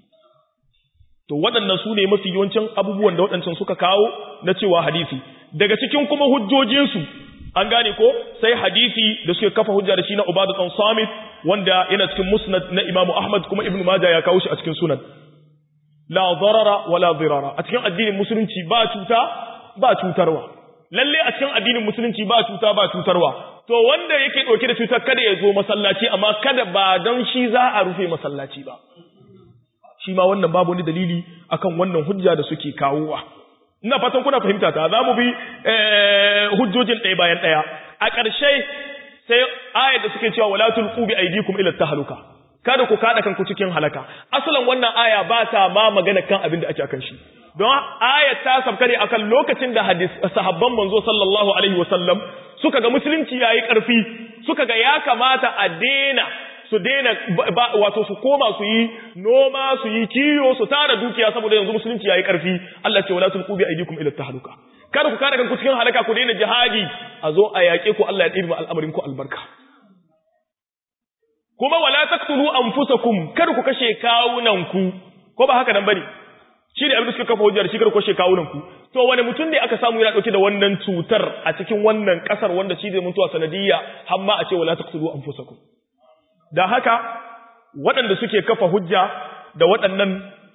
to waɗannan su ne mafi yawancin abubuwan da waɗancan suka kawo na cewa hadisi daga cikin kuma hujjojinsu an gane ko sai hadisi da suke kafa hujja da shi na Ubadu ɗan Samit wanda yana cikin musnad na Imam Ahmad kuma Ibn Majah ya kawo shi a cikin sunan la darara wala dirara a cikin addinin musulunci ba cuta ba cutarwa lalle a cikin addinin musulunci ba cuta ba cutarwa to wanda yake dauke da cutar kada ya zo masallaci amma kada ba don shi za a rufe masallaci ba shi ma wannan babu wani dalili akan wannan hujja da suke kawowa ina fatan kuna fahimta ta za mu bi hujjojin ɗaya bayan ɗaya a ƙarshe sai ayar da suke cewa wala tulqu bi aydikum ila tahluka kada ku kada kanku cikin halaka asalan wannan aya ba ta ma magana kan abin da ake akan shi don ayat ta sabka ne akan lokacin da hadis sahabban manzo sallallahu alaihi wasallam suka ga musulunci yayi karfi suka ga ya kamata a dena su dena wato su koma su yi noma su yi kiyo su tara dukiya saboda yanzu musulunci yayi karfi Allah ce wala tulqu bi aydikum ila tahluka kada ku kada kanku cikin halaka ku daina jihadi a zo a yaƙe ku Allah ya ɗibi al'amarin ku albarka kuma wala taqtulu anfusakum kada ku kashe kawunanku ko ba haka nan bane shi da abin da suka kafa hujjar shi kada ku kashe kawunanku to wani mutum ne aka samu yana dauke da wannan cutar a cikin wannan kasar wanda shi zai mutuwa sanadiyya har ma a ce wala taqtulu anfusakum da haka waɗanda suke kafa hujja da waɗannan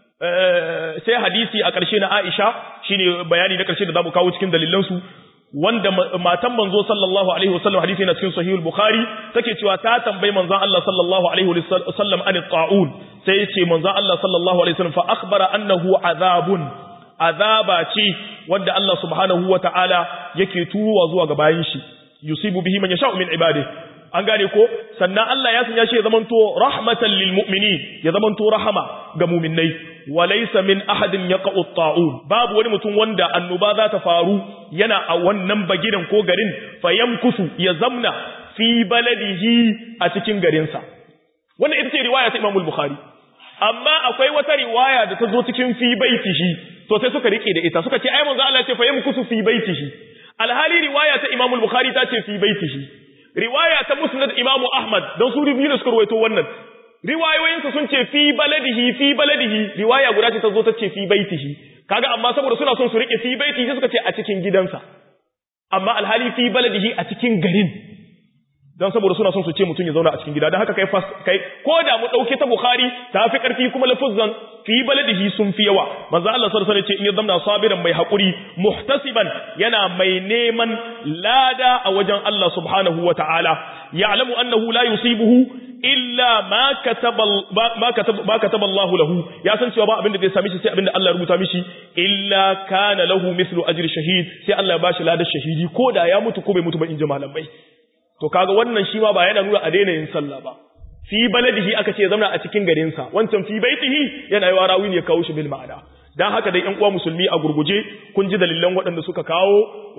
sai hadisi a ƙarshe na Aisha shine bayani na ƙarshe da zamu kawo cikin dalilansu wanda matan manzo sallallahu alaihi wasallam hadisi yana cikin sahihul bukhari take cewa ta tambayi manzon Allah sallallahu alaihi wasallam an ta'un sai yace manzon Allah sallallahu alaihi wasallam fa akhbara annahu azabun azaba ce wanda Allah subhanahu wataala yake tuwa zuwa ga bayin shi yusibu bihi man yasha'u min ibadihi an gane ko sannan Allah ya sanya shi ya zamanto rahmatan lil mu'minin ya zamanto rahama ga mu'minnai walaysa min ahadin yaqa'u ta'un babu wani mutum wanda annoba za ta faru yana a wannan bagidan ko garin fayamkusu ya zamna fi baladihi a cikin garinsa wannan ita ce riwaya ta Imam Bukhari amma akwai wata riwaya da ta zo cikin fi baitihi to sai suka rike da ita suka ce ai manzo Allah ya ce fayamkusu fi baitihi alhali riwaya ta Imam Bukhari ta ce fi baitihi riwaya ta musnad imamu ahmad don su biyu da suka ruwaito wannan riwayoyinsa sun ce fi baladihi fi baladihi riwaya guda ce ta zo ta ce fi baitihi kaga amma saboda suna son su rike fi baitihi suka ce a cikin gidansa amma alhali fi baladihi a cikin garin don saboda suna son su ce mutum ya zauna a cikin gida don haka kai fas kai ko da mu dauke ta bukhari ta fi karfi kuma lafuzzan fi baladihi sun fi yawa manzo Allah sallallahu alaihi wasallam ce in ya zamna sabiran mai hakuri muhtasiban yana mai neman lada a wajen Allah subhanahu wataala ya'lamu annahu la yusibuhu illa ma kataba ma kataba ma kataba Allah lahu ya san cewa ba abin da zai same shi sai abin da Allah ya rubuta mishi illa kana lahu mithlu ajri shahid sai Allah ya bashi ladar shahidi ko da ya mutu ko bai mutu ba in ji malamai to kaga wannan shi ma ba yana nuna a daina yin sallah ba fi baladihi aka ce zamana a cikin garinsa wancan fi baitihi yana yi rawi ne ya kawo shi bil ma'ana dan haka dai ƴan uwa musulmi a gurguje kun ji dalilan waɗanda suka kawo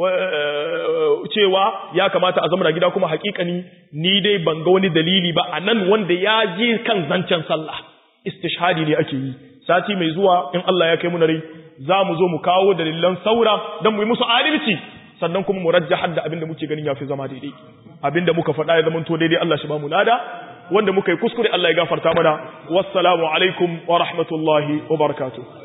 cewa ya kamata a zamana gida kuma haƙiƙani ni dai ban ga wani dalili ba a nan wanda ya ji kan zancen sallah istishhadi ne ake yi sati mai zuwa in Allah ya kai mu rai za mu zo mu kawo dalilan saura don mu yi musu adalci sannan kuma mu rajjahar da abinda muke ganin yafi zama daidai abinda muka faɗa ya zama to daidai Allah shi ba mu lada wanda muka yi kuskure Allah ya gafarta mana wassalamu alaikum wa rahmatullahi wa barakatuh